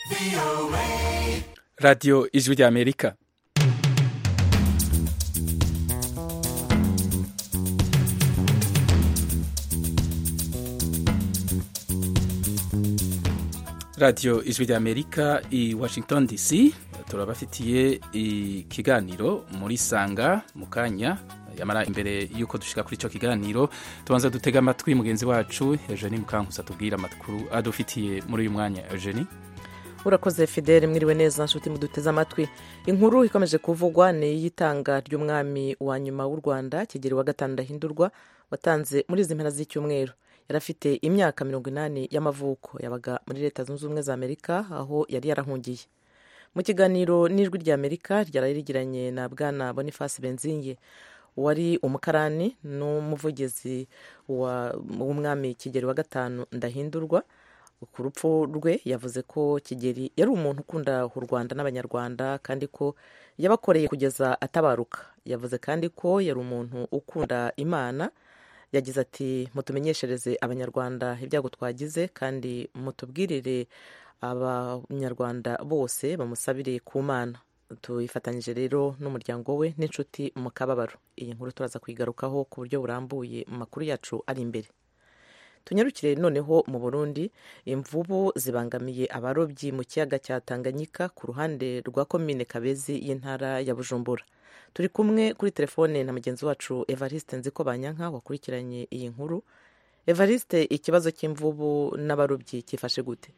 radiyo ijwi ry'amerika radiyo ijwi ry'amerika i washington dc turabafitiye ikiganiro muri sanga mu kanya yamara imbere y'uko dushika kuri icyo kiganiro tubanza dutega amatwi mugenzi wacu eugenie mukankusa tubwira amakuru adufitiye muri uyu mwanya eugenie urakoze fidele mwiriwe neza nshuti muduteze amatwi inkuru ikomeje kuvugwa ni iy'itanga ry'umwami wa nyuma w'u rwanda kigeri wa gatanu ndahindurwa watanze muri izi mpera z'icyumweru yari afite imyaka mirongo inani y'amavuko yabaga muri leta zunze ubumwe za amerika aho yari yarahungiye mu kiganiro n'ijwi rya amerika ryari rigiranye na bwana boniface benzinge wari umukarani n'umuvugizi w'umwami kigeri wa gatanu ndahindurwa ku rupfu rwe yavuze ko kigeri yari umuntu ukunda u rwanda n'abanyarwanda kandi ko yabakoreye kugeza atabaruka yavuze kandi ko yari umuntu ukunda imana yagize ati mutumenyeshereze abanyarwanda ibyago twagize kandi mutubwirire abanyarwanda bose bamusabire ku mana tuyifatanyije rero n'umuryango we n'inshuti mu kababaro iyi nkuru turaza kuyigarukaho ku buryo burambuye mu makuru yacu ari imbere tunyarukire noneho mu burundi imvubu zibangamiye abarobyi mu kiyaga cya tanganyika ku ruhande rwa komine kabezi y'intara ya bujumbura turi kumwe kuri telefone na mugenzi wacu evariste nziko banyanka wakurikiranye iyi nkuru evariste ikibazo cy'imvubu n'abarobyi cyifashe gute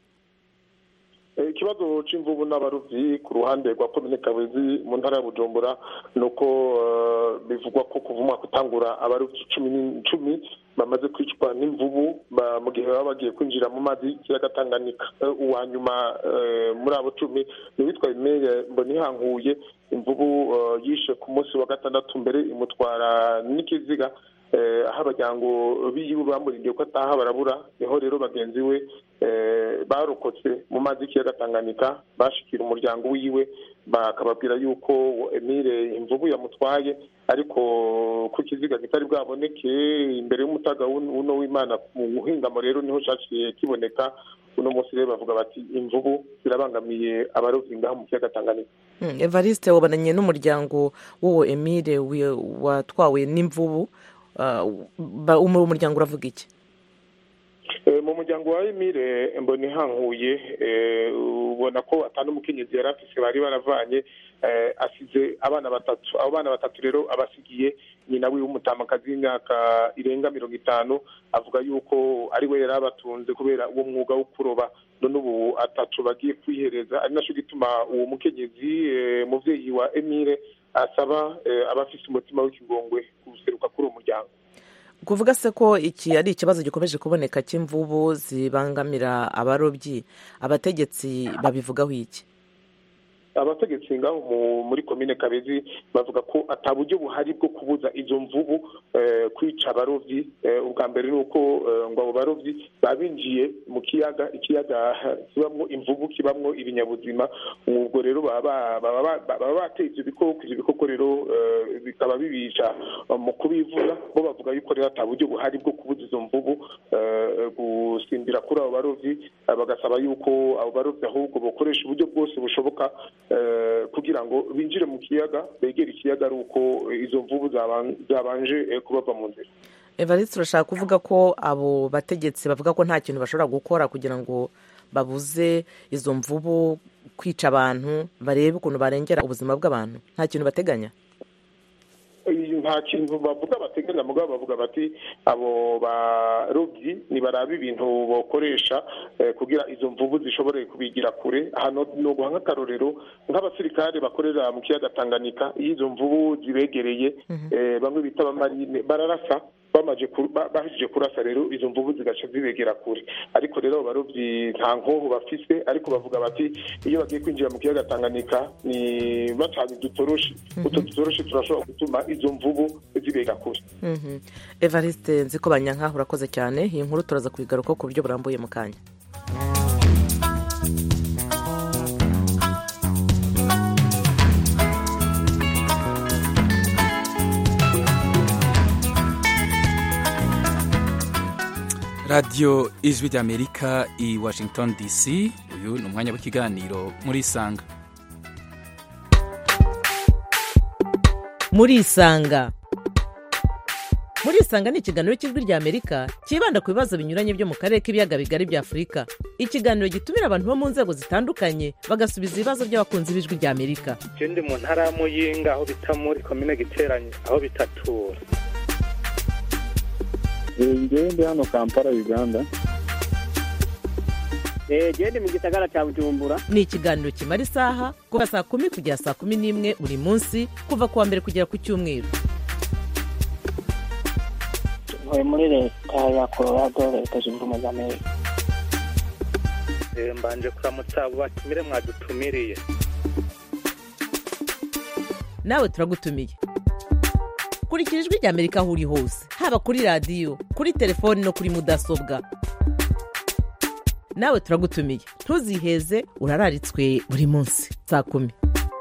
ikibazo cy'imvubu n'abarobyi ku ruhande rwa komine kabezi mu ntara ya bujumbura ni uko bivugwa ko kuva umwaka utangura abarobyi cumi bamaze kwicwa n'imvubu mu gihe baba bagiye kwinjira mu mazi y'ikiyaga tanganyika uwa nyuma muri abo cumi ni uwitwa imere mbonihankuye imvubu yishe ku munsi wa gatandatu mbere imutwara n'ikiziga aho abajyango b'igihugu bamurindiye ko ataha barabura niho rero bagenzi we barokotse mu mazi y'ikiyaga tanganyika bashikira umuryango wiwe bakababwira yuko emile imvubu yamutwaye ariko ku kiziga kitari bwaboneke imbere y'umutaga uno w'imana mu buhingamo rero niho cyaciye kiboneka uno munsi rero bavuga bati imvubu zirabangamiye abarobyi ngaha mu kiyaga tanganyika evariste wabonanye n'umuryango w'uwo emile watwawe n'imvubu umuryango uravuga iki mu muryango wa emile mbona ihanguye ubona ko atanu umukenyezi yari afise bari baravanye asize abana batatu abo bana batatu rero abasigiye nyina wiwe w'umutamakazi w'imyaka irenga mirongo itanu avuga yuko ari we yari abatunze kubera uwo mwuga wo kuroba none ubu atatu bagiye kwihereza ari nacyo gituma uwo mukenyezi muvyeyi wa emile asaba abafise umutima w'ikigongwe guseruka kuri uwo muryango kuvuga se ko iki ari ikibazo gikomeje kuboneka cy'imvubu zibangamira abarobyi abategetsi babivugaho iki abategetsi ngaho muri komine kabezi bavuga ko ata buryo buhari bwo kubuza izo mvubu kwica abarobyi ubwa mbere ni uko ngo abo barobyi babinjiye mu kiyaga ikiyaga kibamwo imvubu kibamwo ibinyabuzima ubwo rero baba bateye ibyo bikoko ibyo bikoko rero bikaba bibica mu kubivuza bo bavuga yuko rero ata buryo buhari bwo kubuza izo mvubu gusimbira kuri abo barobyi bagasaba yuko abo barobyi ahubwo bakoresha uburyo bwose bushoboka kugira ngo binjire mu kiyaga begere ikiyaga ari uko izo mvubu zabanje kubava mu nzira evariste urashaka kuvuga ko abo bategetsi bavuga ko nta kintu bashobora gukora kugira ngo babuze izo mvubu kwica abantu barebe ukuntu barengera ubuzima bw'abantu nta kintu bateganya nta kintu bavuga bateganya mugabo bavuga bati abo barobyi ntibaraba ibintu bakoresha kugira izo mvubu zishobore kubigira kure hano ni uguha nk'akarorero nk'abasirikare bakorera mu kiyaga tanganyika iyo izo mvubu zibegereye bamwe bita abamarine bararasa bahejeje kurasa rero izo mvubu zigaca zibegera kure ariko rero abo barobyi nta nkoho bafise ariko bavuga bati iyo bagiye kwinjira mu kiyaga tanganyika ni bacanye udutoroshi utwo dutoroshi turashobora gutuma izo mvubu zibega kure evariste nzi ko banyanka urakoze cyane iyi nkuru turaza kuyigaruka ku buryo burambuye mu kanya radiyo ijwi ry'amerika i washington dc uyu ni umwanya w'ikiganiro muri isanga muri isanga muri isanga ni ikiganiro cy'ijwi ry'amerika cyibanda ku bibazo binyuranye byo mu karere k'ibiyaga bigari bya afurika ikiganiro gitumira abantu bo mu nzego zitandukanye bagasubiza ibibazo by'abakunzi b'ijwi ry'amerika je ndi mu ntara ya muyinga aho bita muri komine giteranye aho bitatura ngewe ndi hano kampala uganda genda mu gisagara cya bujumbura ni ikiganiro kimara isaha kuva saa kumi kugera saa kumi n'imwe buri munsi kuva ku wa mbere kugera ku cyumweru ntuye muri leta ya colorado leta zunze ubumwe za amerika Eh, mbanje kuramutsa abo batumire mwadutumiriye nawe turagutumiye kurikira ijwi ry'amerika aho uri hose haba kuri radiyo kuri telefoni no kuri mudasobwa nawe turagutumiye ntuziheze urararitswe buri munsi saa kumi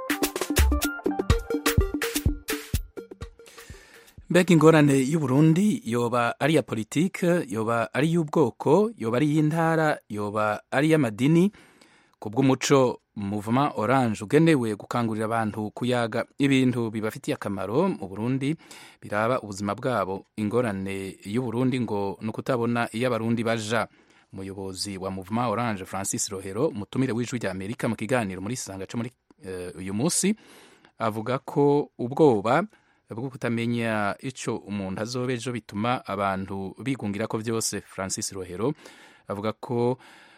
mbega ingorane y'uburundi yoba ari iya politike yoba ari iy'ubwoko yoba ari iy'intara yoba ari iy'amadini ku bw'umuco muvuma oranje ugenewe gukangurira abantu kuyaga ibintu bibafitiye akamaro mu burundi biraba ubuzima bwabo ingorane y'uburundi ngo ni ukutabona iyo abarundi baja umuyobozi wa muvuma oranje francis rohero umutumire w'ijwi rya amerika mu kiganiro muri sanga cyo muri eh, uyu munsi avuga ko ubwoba bwo kutamenya icyo umuntu azoba ejo bituma abantu bigungira ko byose francis rohero avuga ko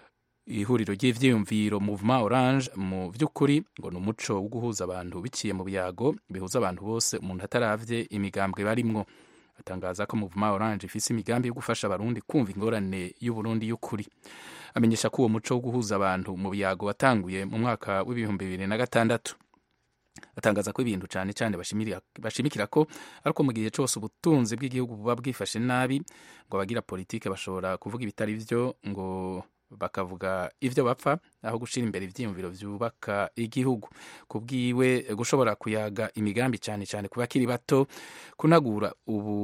ihuriro ry'ivyiyumviro movement orange mu by'ukuri ngo ni umuco wo guhuza abantu biciye mu byago bihuza abantu bose umuntu ataravye imigambwe barimwo atangaza ko movement orange ifise imigambi yo gufasha abarundi kumva ingorane y'uburundi y'ukuri amenyesha ko uwo muco wo guhuza abantu mu byago watanguye mu mwaka w'ibihumbi bibiri na gatandatu atangaza ko ibintu cyane cyane bashimira- bashimikira ko ariko mu gihe cyose ubutunzi bw'igihugu buba bwifashe nabi ngo abagira politike bashobora kuvuga ibitari byo ngo bakavuga ibyo bapfa aho gushyira imbere ibyiyumviro byubaka igihugu ku bwiwe gushobora kuyaga imigambi cyane cyane ku bakiri bato kunagura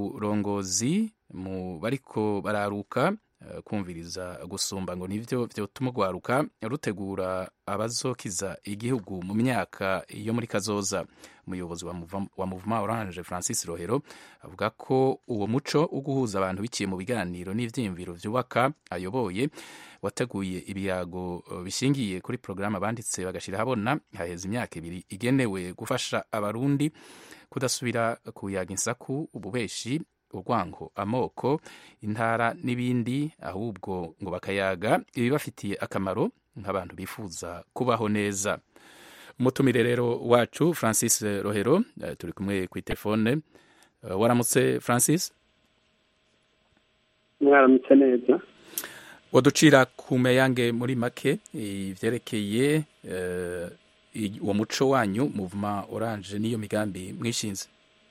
uburongozi mu bariko bararuka eh, kumviriza gusumba ngo nivyo vyotuma urwaruka rutegura abazokiza igihugu mu myaka yo muri kazoza umuyobozi wa Mouvement- wa Mouvement Orange Francis Rohero avuga ko uwo muco wo guhuza abantu biciye mu biganiro n'ivyiyumviro vyubaka ayoboye wateguye ibiyago eh, bishingiye kuri porogaramu abanditse bagashira habona haheze imyaka ibiri igenewe gufasha abarundi kudasubira kuyaga insaku ububeshi urwango amoko intara n'ibindi ahubwo ngo bakayaga ibibafitiye akamaro nk'abantu bifuza kubaho neza umutumire rero wacu francis rohero eh, turi kumwe ku telefone Eh, waramutse francis mwaramutse neza waducira ku meyange muri make ivyerekeye eh, i- uwo muco wanyu muvuma oranje n'iyo migambi mwishinze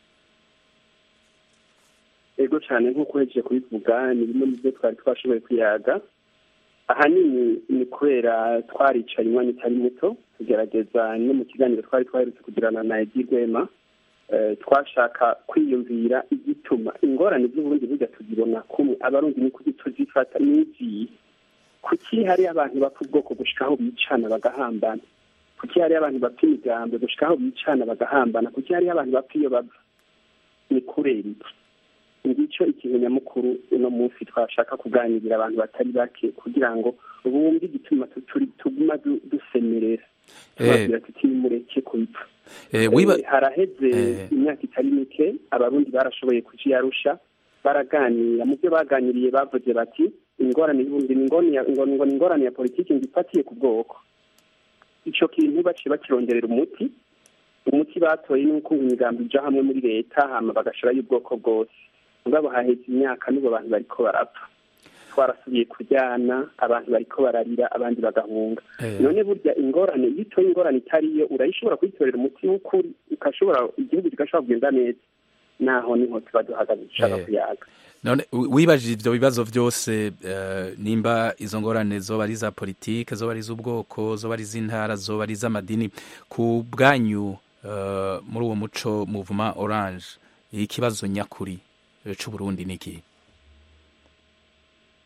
ego cyane nk'uko uhejeje kubivuga ni bimwe mu byo twari twashoboye kuyaga ahanini ni kubera twaricaye umwanya utari muto tugerageza no mu kiganiro twari twaherutse kugirana na edi rwema eh, twashaka kwiyumvira igituma ingorane z'uburundi burya tuzibona kumwe abarundi ni kuki tuzifata n'iziyi kuki hari abantu bapfa ubwoko gushikaho bicana bagahambana kuki hari abantu bapfa imigambi gushikaho bicana bagahambana kuki hari abantu bapfa iyo bava ni kubera iki ngicyo ikintu nyamukuru uno munsi twashaka kuganirira abantu batari bake kugira ngo bumve igituma tu- turi tuguma du- dusemerera tubabwira tuti nimureke kubipfa Eh, wiba Eh, haraheze Eh. imyaka itari mike abarundi barashoboye kuja iyarusha baraganira mu byo baganiriye bavuze bati ingorane y'uburundi ni ingorane ya- ngo- ngo ni ingorane ya politiki ngo ifatiye ku bwoko ico kintu baciye bakironderera umuti umuti batoye ni uko imigambi ija hamwe muri leta hama bagashirayo ubwoko bwose mugabo haheze imyaka n'ubu abantu bariko barapfa twarasubiye kuryana abantu bariko bararira abandi bagahunga eh, none burya ingorane iyo utoye ingorane itariyo urayishobora kuyitorera umuti w'ukuri ukashobora igihugu kigashobora kugenda neza naho niho tuba duhagaze dushaka Eh. kuyaga none wi- wibajije ivyo bibazo vyose eh, nimba izo ngorane zoba ari za politike zoba ari iz'ubwoko zoba ari iz'intara zoba ari iz'amadini ku bwanyu eh, muri uwo muco muvuma orange ikibazo nyakuri eh, c'uburundi ni iki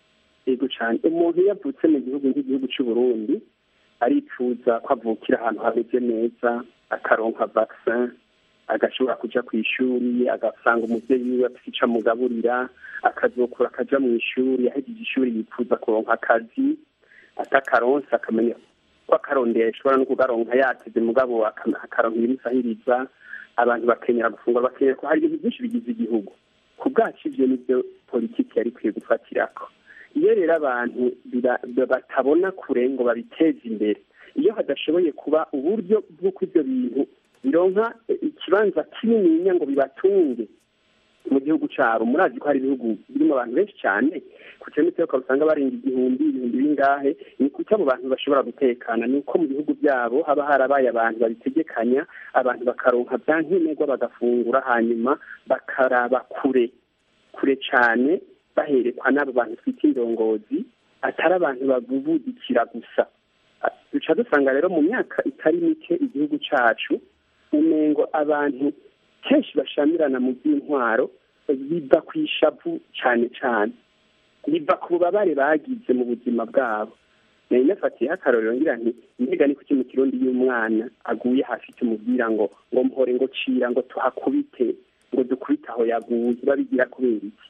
yego cyane umuntu iyo avutse mu gihugu nk'igihugu cy'u Burundi arifuza ko avukira ahantu hameze neza akaronka vaccin agashobora kuja ku ishuri agasanga umuvyeyi wiwe afise ico amugaburira akazokura akaja mu ishuri ahejeje ishuri yifuza kuronka akazi atakaronse akamenya ko akarondera ashobora no kugaronka yateze mugabo akaronka ibimusahiriza abantu bakenyera gufungura bakenyera ko hari ibintu byinshi bigize igihugu ku bwacu ivyo nivyo politiki yari ikwiye gufatirako iyo rero abantu batabona kure ngo babiteze imbere iyo hadashoboye kuba uburyo bw'uko ibyo bintu bironka ikibanza kinininya ngo bibatunge mu gihugu cyabo murazi ko hari ibihugu birimo abantu benshi cyane ku kilometero ukaba usanga barenga igihumbi ibihumbi bingahe ni kuki abo bantu bashobora gutekana ni uko mu bihugu byabo haba harabaye abantu babitegekanya abantu bakaronka bya nkenerwa bagafungura hanyuma bakaraba kure kure cyane baherekwa n'abo bantu twita indongozi atari abantu babubudikira gusa duca dusanga rero mu myaka itari mike igihugu cyacu umengo abantu kenshi bashamirana mu by'intwaro biva ku ishavu cyane cyane biva ku bubabare bagize mu buzima bwabo nari nafatiyeho akarorero ngira nti mbega ni kuki mu kirundi y'umwana aguye hasi tumubwira ngo ngo mpore ngo cira ngo tuhakubite ngo dukubite aho yaguye babigira kubera iki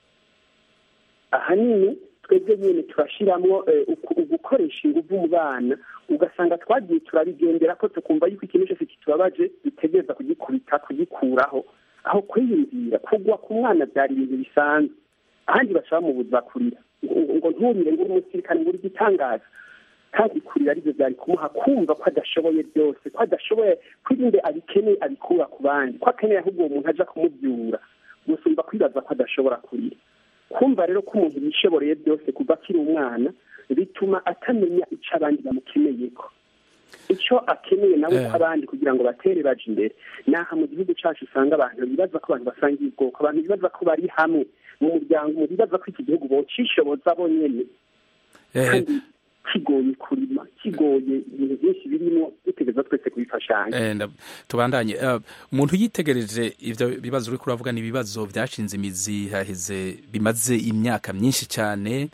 ahanini twebwe nyine turashyiramo gukoresha ingufu mu bana ugasanga twagiye turabigendera ko tukumva yuko ikintu cyose kitubabaje dutegereza kugikubita kugikuraho aho kwiyumvira kugwa ku mwana byari ibintu bisanzwe ahandi bashaka mu buzima kurira ngo nturire ngo uri umusirikare ngo uri igitangaza kandi kurira aribyo byari kumuha kumva ko adashoboye byose ko adashoboye kwirinde abikeneye abikura ku bandi ko akeneye ahubwo uwo muntu aja kumubyura gusumba kwibaza ko adashobora kurira kumva rero ko umuntu yishoboreye byose kuva akiri umwana bituma atamenya icyo abandi bamukeneye ko icyo akeneye nawe ko abandi kugira ngo batere baje imbere naha mu gihugu cyacu usanga abantu bibaza ko abantu basangiye ubwoko abantu bibaza ko bari hamwe mu muryango mu bibaza ko iki gihugu bocishoboza bonyene kandi kigoye kurima kigoye ibintu byinshi birimo dutegereza twese kubifashanya tubandanye umuntu yitegereje ivyo bibazo uriko uravuga ni ibibazo vyashinze imizi haheze bimaze imyaka myinshi cyane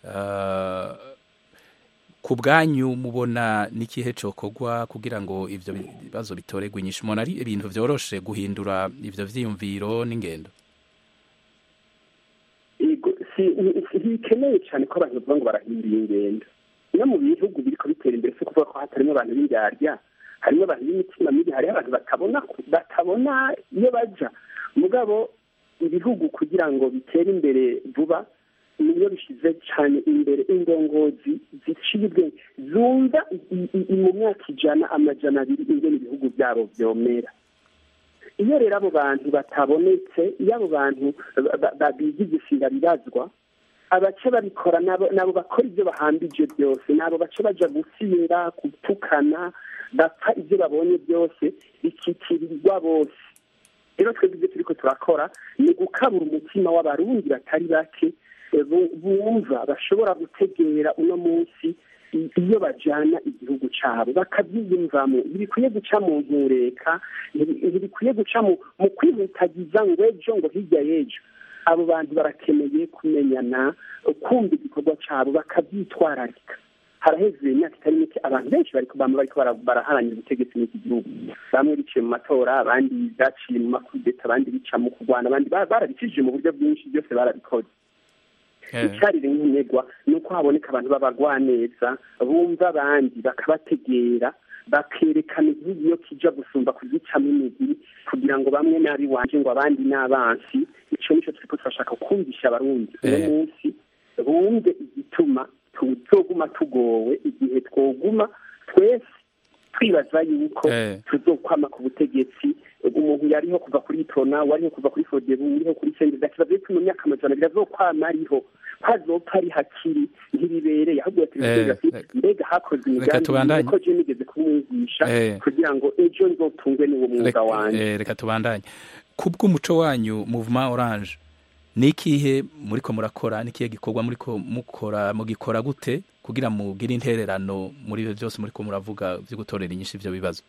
ku bwanyu mubona n'ikihe cokorwa kugira ngo ivyo bibazo bitoregwe inyishu umuntu ari ibintu vyoroshe guhindura ivyo vyiyumviro n'ingendo ntibikeneye cyane ko abantu bavuga ngo barahindura ingendo no mu bihugu biriko bitera imbere si kuvuga ko hatarimo abantu b'indyarya harimo abantu b'imitima mibi hariho abantu batabona batabona iyo baja mugabo ibihugu kugira ngo bitere imbere vuba niyo bishyize cyane imbere indongozi ziciye ubwenge zumva mu myaka ijana amajana abiri ingene ibihugu byabo vyomera iyo rero abo bantu batabonetse iyo abo bantu bigigisira bibazwa abace babikora nabo bakora ibyo bahambije byose nabo bace baja gusinda gutukana bapfa ibyo babonye byose bikitirirwa bose rero twebwe ibyo turiko turakora ni gukabura umutima w'abarundi batari bake bumva bashobora gutegera uno munsi iyo bajana igihugu cyabo bakabyiyumvamo ntibikwiye guca mu ntureka ntibikwiye guca mu kwihutagiza ngo ejo ngo hirya y'ejo abo bantu barakeneye kumenyana kumva igikorwa cyabo bakabyitwararika haraheze imyaka itari mike abantu benshi bariko bama bariko baraharanira ubutegetsi muri iki gihugu bamwe biciye mu matora abandi baciye mu makudeta abandi bica mu kurwana abandi barabicishije mu buryo bwinshi byose barabikoze icyarire nk'integwa ni uko haboneka abantu b'abagwaneza bumva abandi bakabategera bakerekana igihugu iyo kija gusumba kugicamo imigiri kugira ngo bamwe nabi wanje ngo abandi n'abansi ico nico turiko turashaka kumvisha abarundi uno munsi bumve igituma tuzoguma tugowe igihe twoguma twese twibaza yuko tuzokwama ku butegetsi umuntu yariho kuva kuri tona wariho kuva kuri fodebu uriho kuri sendeza kibazo yuko mu myaka amajana abiri azokwama ariho hazopfa ari hakiri ntibibereye ahubwo yategereza ati mbega hakoze imigambi ko je nigeze kumwigisha kugira ngo ejo nzotungwe n'uwo mwuga wanje reka tubandanye kubw'umuco wanyu movement orange ni ikihe muriko murakora n'ikihe gikorwa muriko mukora mugikora gute kugira mugire intererano muri ibyo byose muriko muravuga byo gutorera inyinshi ivyo bibazo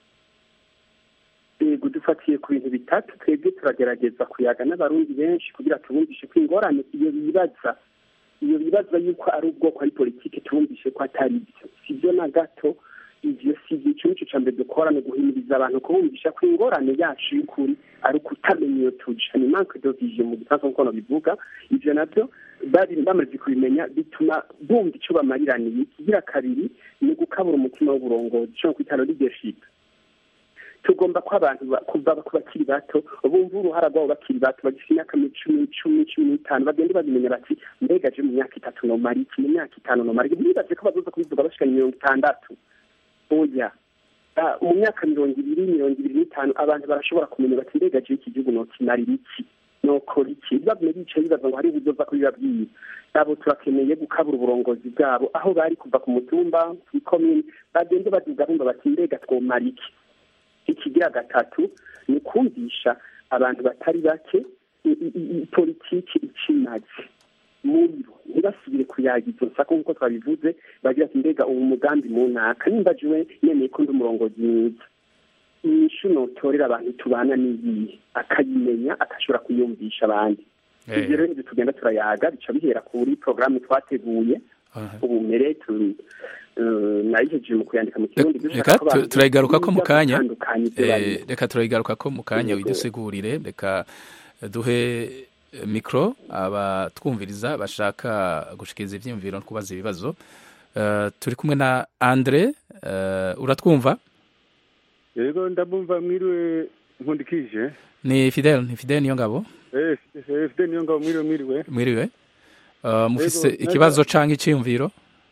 yego dufatiye ku bintu bitatu twebwe turagerageza kuyaga n'abarundi benshi kugira tubumvishe ko ingorane iyo bibaza iyo bibaza yuko ari ubwoko ari politiki tumvishe ko atari byo si byo na gato ivyo si byo ico nico ca mbere dukora ni guhimiriza abantu kubumvisha ko ingorane yacu y'ukuri ari ukutamenya iyo tuja ni manque de vision mu gifaransa nk'uko bivuga ivyo navyo bari bamaze kubimenya bituma bumva ico bamariraniye ikigira kabiri ni ugukabura umutima w'uburongozi ico kwita leadership tugomba ko abantu kuva ku bakiri bato bumva uruhara rwabo bakiri bato bagifite imyaka cumi cumi cumi n'itanu bagende babimenya bati mbega je mu myaka itatu nomara iki mu myaka itanu nomara iki ntibaze ko bazoza kubivuga bashikana mirongo itandatu oya mu myaka mirongo ibiri mirongo ibiri n'itanu abantu barashobora kumenya bati mbega je iki gihugu nokimarira iki nokora iki bavume bicaye bibaza ngo hari ubuzova kubibabwira abo turakeneye gukabura uburongozi bwabo aho bari kuva ku mutumba kw'ikomini bagende baduga bumva bati mbega twomara iki ikigira gatatu ni kumvisha abantu batari bake politiki ikimaze muri bo ntibasubire kuyaga izo nsako nk'uko twabivuze bagira ati mbega ubu mugambi mu ntaka nimba jiwe nemeye ko ndi umurongozi mwiza inyishu notorera abantu tubana n'iyihe akayimenya agashobora kuyumvisha abandi ibyo rero nibyo tugenda turayaga bica bihera kuri porogaramu twateguye ubu mbere nayihejeje mu kuyandika mu kirundi reka turayigaruka ko mu kanya reka turayigaruka ko mu kanya widusigurire reka duhe mikoro abatwumviriza bashaka gushikiriza ibyiyumviro no kubaza ibibazo turi kumwe na andre uratwumva yego ndabumva mwiriwe nkundikije ni fidel ni fidel niyo ngabo fidel niyo ngabo mwiriwe mwiriwe mwiriwe mufise ikibazo cyangwa icyiyumviro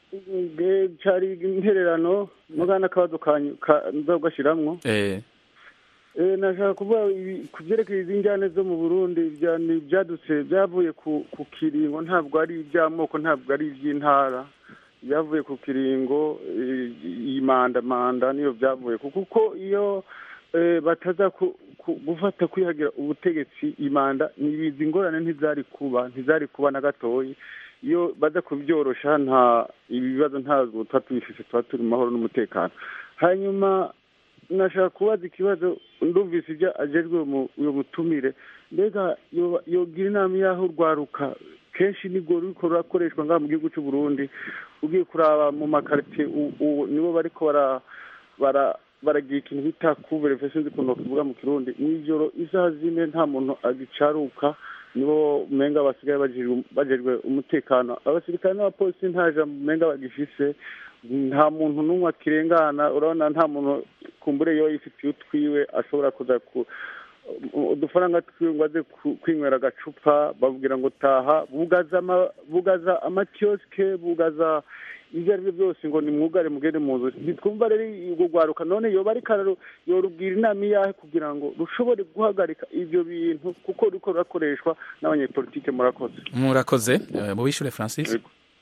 cyari intererano mugana akabazo nza kugashyiramo nashaka kuvuga ku byerekeye izi njyane zo mu burundi byadutse byavuye ku kiringo ntabwo ari iby'amoko ntabwo ari iby'intara byavuye ku kiringo iyi manda manda niyo byavuye kuko iyo bataza gufata kwihagira ubutegetsi imanda izi ngorane ntizari kuba ntizari kuba na gatoya iyo baza kubyorosha nta ibibazo ntabwo tuba tubifite tuba turi mu mahoro n'umutekano hanyuma nashaka kubaza ikibazo ndumvise ibyo agejwe uyu mutumire mbega yogira inama y'aho urwaruka kenshi nibwo ruriko rurakoreshwa ngaha mu gihugu cy'u Burundi ugiye kuraba mu makaritsiye nibo bariko baragira ikintu bita kuvure sinzi ukuntu bakivuga mu kirundi mw'ijoro isaha zine nta muntu agicaruka nibo umenga basigaye bajejwe umutekano abasirikare n'abapolisi nta jambo umenga bagifise nta muntu n'umwe akirengana urabona nta muntu kumbure yo yifitiye utwiwe ashobora kuza ku udufaranga twiwe ngo aze kwinywera agacupa babwira ngo taha bugaza amakiyosike bugaza ibyo ari byo byose ngo nimwugare mugende mu nzu ntitwumva rero urwo rwaruka none yoba ariko yorubwira inama iyahe kugira ngo rushobore guhagarika ibyo bintu kuko ruriko rurakoreshwa n'abanyepolitike murakoze murakoze mubishure francis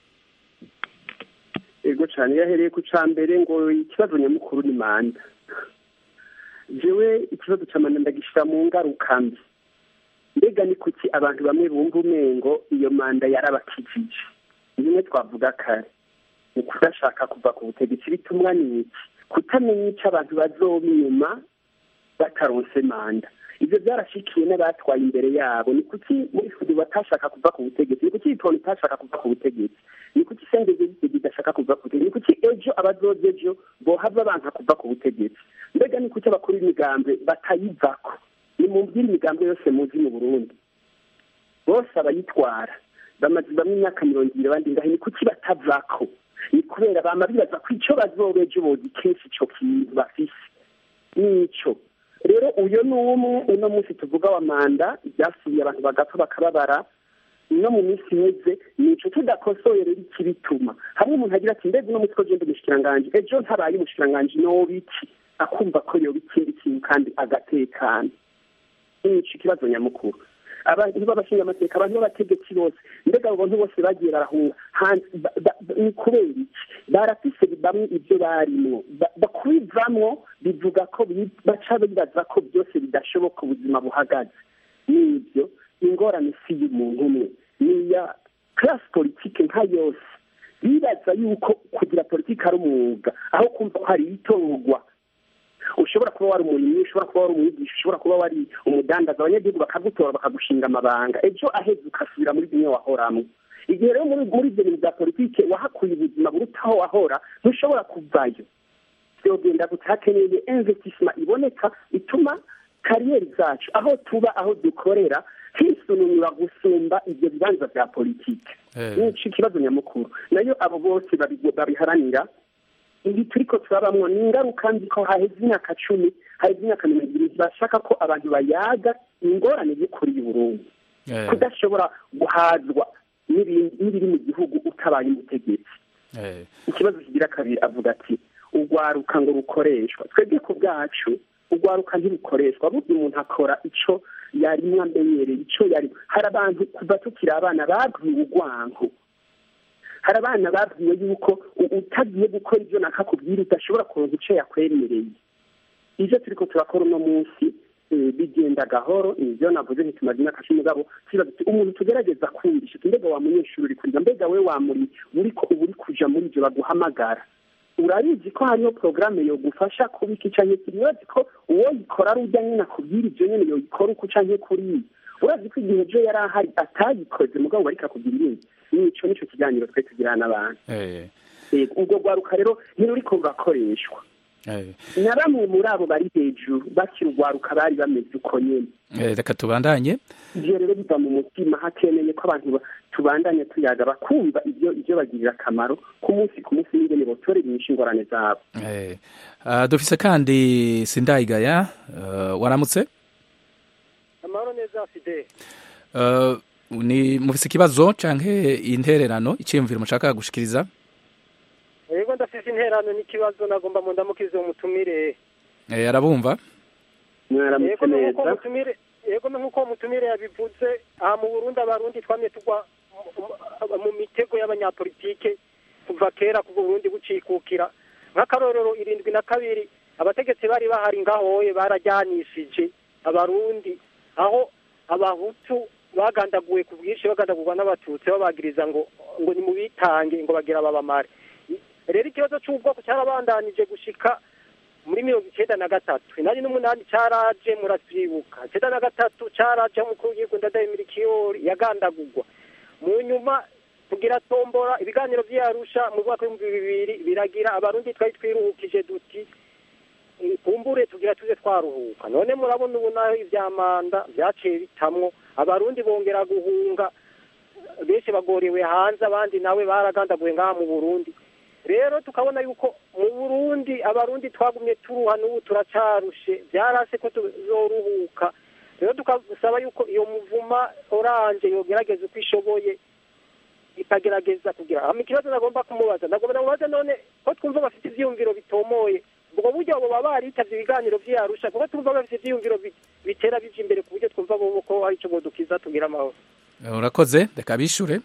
ego cyane iyo ahereye ku cya mbere ngo ikibazo nyamukuru ni manda jewe ikibazo cya manda ndagishyira mu ngaruka mbi mbega ni kuki abantu bamwe bumva umengo iyo manda yarabakijije bimwe twavuga kare ni kudashaka kuva ku butegetsi bitumwa n'iki kutamenya icyo abantu bazoba inyuma bataronse manda ibyo byarashikiye n'abatwaye imbere yabo ni kuki muri fudu batashaka kuva ku butegetsi ni kuki itonde itashaka kuva ku butegetsi ni kuki sengege idashaka kuva ku butegetsi ni kuki ejo abazoza ejo bohava banka kuva ku butegetsi mbega ni kuki abakuru b'imigambwe batayivako ni mu mbwira imigambwe yose muzi mu burundi bose abayitwara bamaze bamwe imyaka mirongo ibiri abandi ngahe ni kuki batavako ni kubera bama bibaza ko icyo bazoba ejo bozi kenshi ico kintu bafise nico rero uyo ni umwe uno munsi tuvuga wa manda ibyasubiye abantu bagapfa bakababara no mu minsi iheze nico tudakosoye rero ikibituma hamwe umuntu agira ati mbega uno munsi ko genda umushikiranganji ejo ntabaye umushikiranganji noba iki akumva ko yoba ikindi kintu kandi agatekana nico ikibazo nyamukuru abantu b'abashinga amateka abantu b'abategetsi bose mbega abo bantu bose bagiye barahunga ni kubera iki barafise bamwe ibyo barimwo kubivamwo bivuga ko baca bibaza ko byose bidashoboka ubuzima buhagaze n'ibyo ingorane si y'umuntu umwe ni iya class politike nka yose bibaza yuko kugira politike ari umwuga aho kumva ko hari itorwa ushobora kuba wari umurimyi ushobora kuba wari umwigisha ushobora kuba wari umudandaza abanyagihugu bakagutora bakagushinga amabanga ejo aheze ugasubira muri bimwe wahoramwo igihe rero muri ibyo bintu bya politike wahakuye ubuzima burutaho wahora ntushobora kuvayo byogenda gusa hakeneye investissement iboneka ituma kariyeri zacu aho tuba aho dukorera hisununura gusumba ibyo bibanza bya politike nico ikibazo nyamukuru nayo abo bose babiharanira ibi turiko turabamwo ni ingaruka mbi ko haheze imyaka cumi haheze imyaka mirongo ibiri bashaka ko abantu bayaga ingorane y'ukuri y'uburundi kudashobora guhazwa n'ibiri mu gihugu utabaye umutegetsi ikibazo kigira kabiri avuga ati urwaruka ngo rukoreshwa twebwe ku bwacu urwaruka ntirukoreshwa burya umuntu akora ico yarimwo amenyereye ico yari hari abantu kuva tukiri abana babwiwe urwanko hari abana babwiwe yuko utagiye gukora ibyo nakakubwira udashobora kuronka ico yakwemereye ivyo turiko turakora uno munsi bigenda gahoro nivyo navuze ntitumaze imyaka cumi mugabo kibaza ati umuntu tugerageza kumvisha mbega wa munyeshuri uri kuriga mbega we wamuri uriko uba uri kuja muri ivyo baguhamagara urabizi ko hariyo porogaramu yogufasha kubika icanye kiri urazi ko uwo yikora ari ujya nyine akubwira ibyo nyine yoyikora uko ucanke kuriya urazi ko igihe ejo yari ahari atayikoze mugabo bariko akubwira ibindi nico nico kiganiro twe tugirana n'abantu ubwo rwaruka rero ntiruriko rurakoreshwa na bamwe muri abo bari hejuru bakiri urwaruka bari bameze uko nyene reka tubandanye ivyo rero biva mu mutima hakeneye ko abantu tubandanye tuyaga bakumva ivyo ivyo bagirira akamaro ku munsi ku munsi n'ingene botorera inyishu ingorane zabo dufise kandi sindayigaya waramutse amahoro neza fide ni mufise ikibazo canke intererano iciyumviro mushaka gushikiriza yego ndafise intererano n'ikibazo nagomba mu ndamukize umutumire arabumva mwaramutse neza yego nk'uko mutumire yabivuze aha mu burundi abarundi twamye tugwa mu mitego y'abanyapolitike kuva kera kuva uburundi bucikukira nk'akarorero irindwi na kabiri abategetsi bari bahari ngahoye barajyanishije abarundi aho abahutu bagandaguwe ku bwinshi bagandagurwa n'abatutsi babagiriza ngo ngo ni mu bitange ngo bagira babamare rero ikibazo cy'ubwoko cyarabandanije gushika muri mirongo icyenda na gatatu inani n'umunani cyaraje muravyibuka icyenda na gatatu cyaraje umukuru w'igihugu ndadaye mirikiyori yagandagurwa mu nyuma tugira tombora ibiganiro vy'arusha mu mwaka w'ibihumbi bibiri biragira abarundi twari twiruhukije duti kumbure tugira tuze twaruhuka none murabona ubu naho ivya manda vyaciye bitamwo abarundi bongera guhunga benshi bagorewe hanze abandi nawe baragandaguwe ngaha mu burundi rero tukabona yuko mu burundi abarundi twagumye turuha n'ubu turacarushe byarase ko tuzoruhuka rero tukasaba yuko iyo muvuma oranje yogerageza uko ishoboye ikagerageza kugira hama ikibazo nagomba kumubaza nagomba namubaza none ko twumva bafite ivyiyumviro bitomoye ubwo buryo abo baba baritavye ibiganiro vy'arusha kuko twumva bafite ivyiyumviro bitera bija imbere ku buryo twumva bobo ko hari ico bodukiza tugira amahoro urakoze reka bishure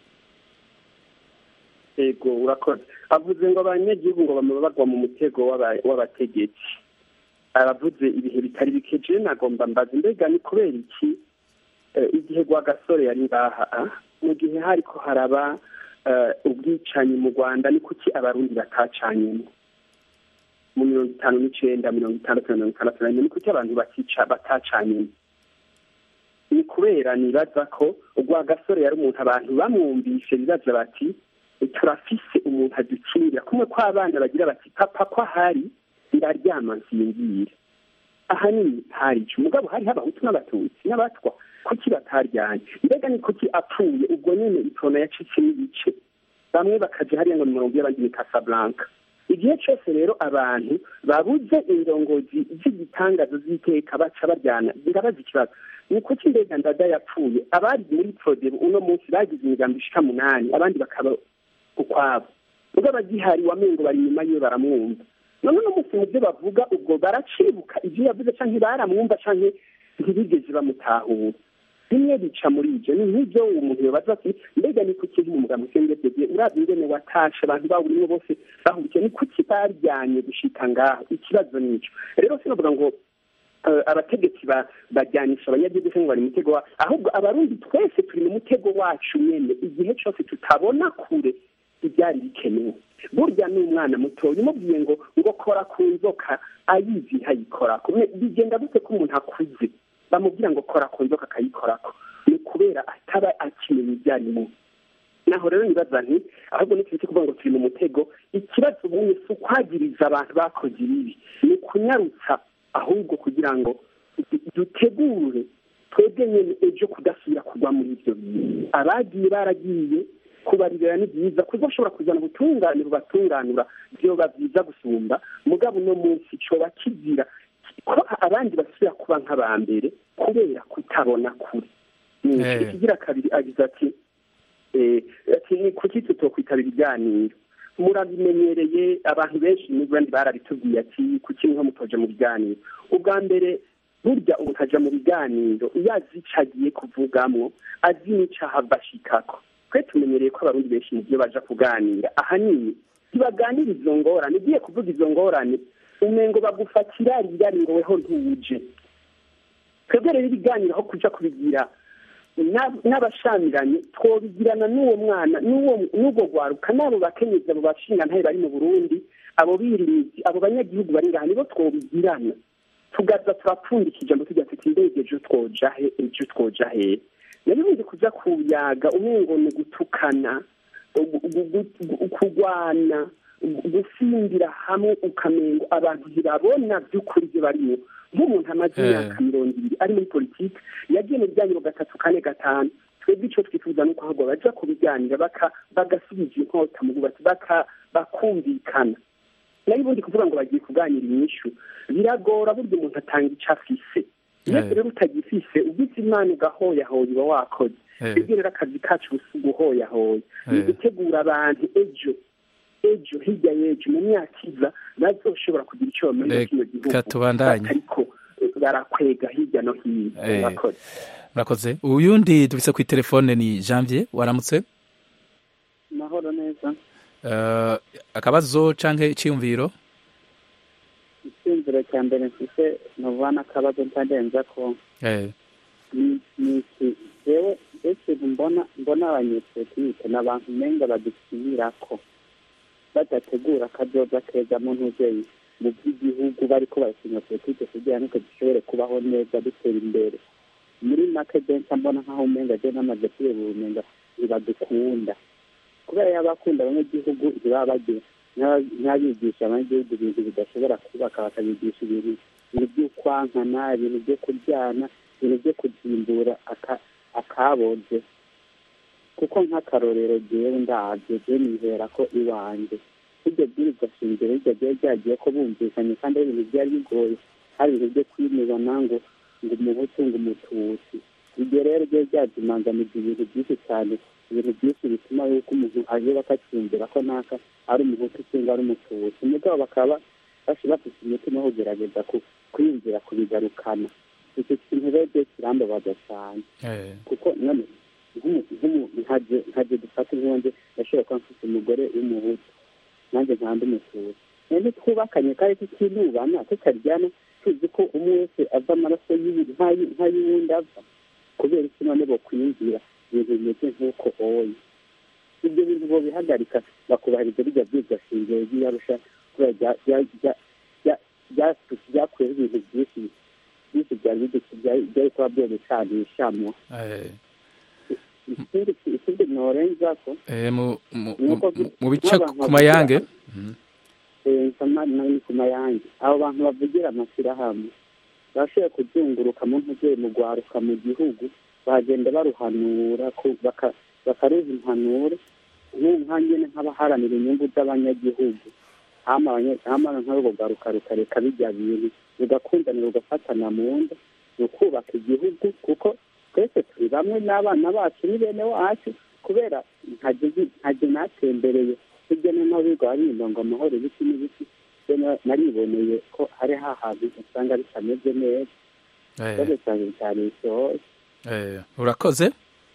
yego urakoze avuze ngo abanyagihugu ngo bama bagwa mu mutego w'abategetsi aravuze ibihe bitari bikeje nagomba mbaza mbega ni kubera iki igihe gwa gasore yari ngaha mu gihe hariko haraba ubwicanyi mu rwanda ni kuki abarundi batacanyemo mu mirongo itanu n'icenda mirongo itandatu na mirongo itandatu na rimwe ni kuki abantu batica batacanyemo ni kubera nibaza ko ugwa gasore yari umuntu abantu bamwumvise bibaza bati turafise umuntu adukingira kumwe ko abana bagira bati papa ko ahari ndaryama nsinzira ahanini hari ico umugabo hari abahutu n'abatutsi n'abatwa kuki bataryanye mbega ni kuki apfuye ubwo nyene itona yacitsemo ibice bamwe bakaja hariya ngo ni murongo y'abandi ni casablanca igihe cose rero abantu babuze indongozi z'igitangazo z'iteka baca baryana ndabaza ikibazo ni kuki mbega ndada yapfuye abari muri prodebo uno munsi bagize imigambo ishika munani abandi bakaba ukwabo ubwo abagihari wamengo bari inyuma yiwe baramwumva none uno munsi mu byo bavuga ubwo baracibuka ivyo yavuze canke baramwumva canke ntibigeze bamutahura bimwe bica muri ivyo ni nk'ivyo umuntu yobaza ati mbega ni kuki nk'umugabo usengedege urazi ingene watashe abantu bawurimwo bose bahurikiye ni kuki baryanye gushika ngaho ikibazo nico rero sinovuga ngo abategetsi bajyanisha abanyagihugu cyangwa bari mutego ahubwo abarundi twese turi mu mutego wacu nyene igihe cose tutabona kure ibyari bikenewe burya ni umwana mutoya umubwiye ngo ngo kora ku nzoka ayizi ntayikorako bigenda gute ko umuntu akuze bamubwira ngo kora ku nzoka akayikorako ni kubera ataba akimenya ibyo arimo naho rero nibaza nti ahubwo ni cyo kuvuga ngo turi mu mutego ikibazo ubundi si ukwagiriza abantu bakoze ibibi ni ukunyarutsa ahubwo kugira ngo dutegure twebwe nyine ejo kudasubira kugwa muri ibyo bintu abagiye baragiye kubaririra ni byiza kuzashobora kuzana ubutungane bubatunganura byoba byiza gusumba mugabo uno munsi coba kigira ko abandi basubira kuba nk'aba mbere kubera kutabona kure ikigira kabiri agize ati ati kuki tutokwitabira ibiganiro murabimenyereye abantu benshi n'abandi barabitubwiye ati kuki niho mutoje mu biganiro ubwa mbere burya umuntu aja mu biganiro iyo azi ico agiye kuvugamwo azi n'ico ahava ashikako twe tumenyereye ko abarundi benshi mu byo baja kuganira ahanini ntibaganira izo ngorane ugiye kuvuga izo ngorane umengo bagufatira rirari ngo weho ntuje twebwe rero ibiganiro aho kuja kubigira n'abashamiranye twobigirana n'uwo mwana n'ubwo rwaruka n'abo bakenyezi abo bashinga ntayo bari mu burundi abo birimizi abo banyagihugu bari ngaha nibo twobigirana tugaza turapfundikije ngo tujya tuti indege ejo twoja he ejo twoja hehe nari bundi kuja kuyaga umengo ni gutukana kurwana gusimbira hamwe ukamengo abantu ntibabona by'ukuri ibyo barimo nk'umuntu amaze imyaka mirongo ibiri ari muri politiki yagiye mu biganiro gatatu kane gatanu twebwe icyo twifuza ni uko ahubwo baja kubiganira bagasubiza inkota mu bwubatsi bakumvikana nayo ubundi kuvuga ngo bagiye kuganira inyishu biragora burya umuntu atanga icyo afise iyo rero utagifise ugize imana ugahoyahoya uba wakoze twebwe rero akazi kacu guhoyahoya ni ugutegura abantu ejo ejo hirya y'ejo mu myaka iza bazoshobora kugira icyo bamenya kino gihugu ariko barakwega hirya no hino murakoze murakoze uyundi dufise kuri telefone ni janvier waramutse mahoro neza akabazo canke iciyumviro icyumviro cya mbere mfise ntuvuga akabazo ntarenza ko ni iki jewe ikintu mbona mbona abanyepolitike ni abantu umenga badukinirako badategura akazoza keza mu ntuzeye mu by'igihugu bariko barasinya politike kugira ngo dushobore kubaho neza dutera imbere muri make benshi mbona nk'aho umenga je namaze kureba ubumenga ntibadukunda kubera yaba akunda abanyagihugu ntibaba bagira ntabigisha abanyagihugu ibintu bidashobora kubaka bakabigisha ibintu ibintu by'ukwankana ibintu byo kuryana ibintu byo kuzimbura akaboze kuko nk'akarorero jewe ndabyo je nizera ko iwanjye iryo bwirizwa shingiro iryo ryari ryagiye ko bumvikanye kandi ari ibintu byari bigoye hari ibintu byo kwinibana ngo ngo umuhutu ngo umututsi iryo rero ryari ryazimanganiza ibintu byinshi cyane ibintu byinshi bituma yuko umuntu aje bakacyumvira ko naka ari umuhutu cyangwa ari umututsi mugabo bakaba bafite umutima wo kugerageza kwiyumvira kubigarukana icyo kintu rero kirambabaza cyane kuko none nkaje dufata inkonje ndashobora kuba mfite umugore w'umuhutu nanjye nkanda umututsi none twubakanye kandi tukinubana tutaryana tuzi ko umwe wese ava amaraso nk'ay'uwundi ava kubera iki none bokwiyumvira ibintu bimeze nk'uko oye ibyo bintu bobihagarika bakubahiriza bijya byibwa shingiro ry'iyarusha kubera byakuyeho ibintu byinshi byinshi byari byari kuba byobicanishamwo ikindi norenza ko mu bice ku mayange ni ku mayange abo bantu bavugira amashyirahamwe bashoboye kuzunguruka mu ntugere mu rwaruka mu gihugu bagenda baruhanura bakaruza impanuro nka nyine nk'abaharanira inyungu z'abanyagihugu hamara nk'urwo rwaruka rukareka bijya bintu rugakundanira rugafatana mu nda ni ukubaka igihugu kuko twese turi bamwe n'abana bacu ni bene wacu kubera ntajye natembereye hirya no hino biga barinda ngo amahoro ibiti n'ibiti nariboneye ko hari hahantu usanga bitameze neza ikibazo cyanjye cyane isohoye urakoze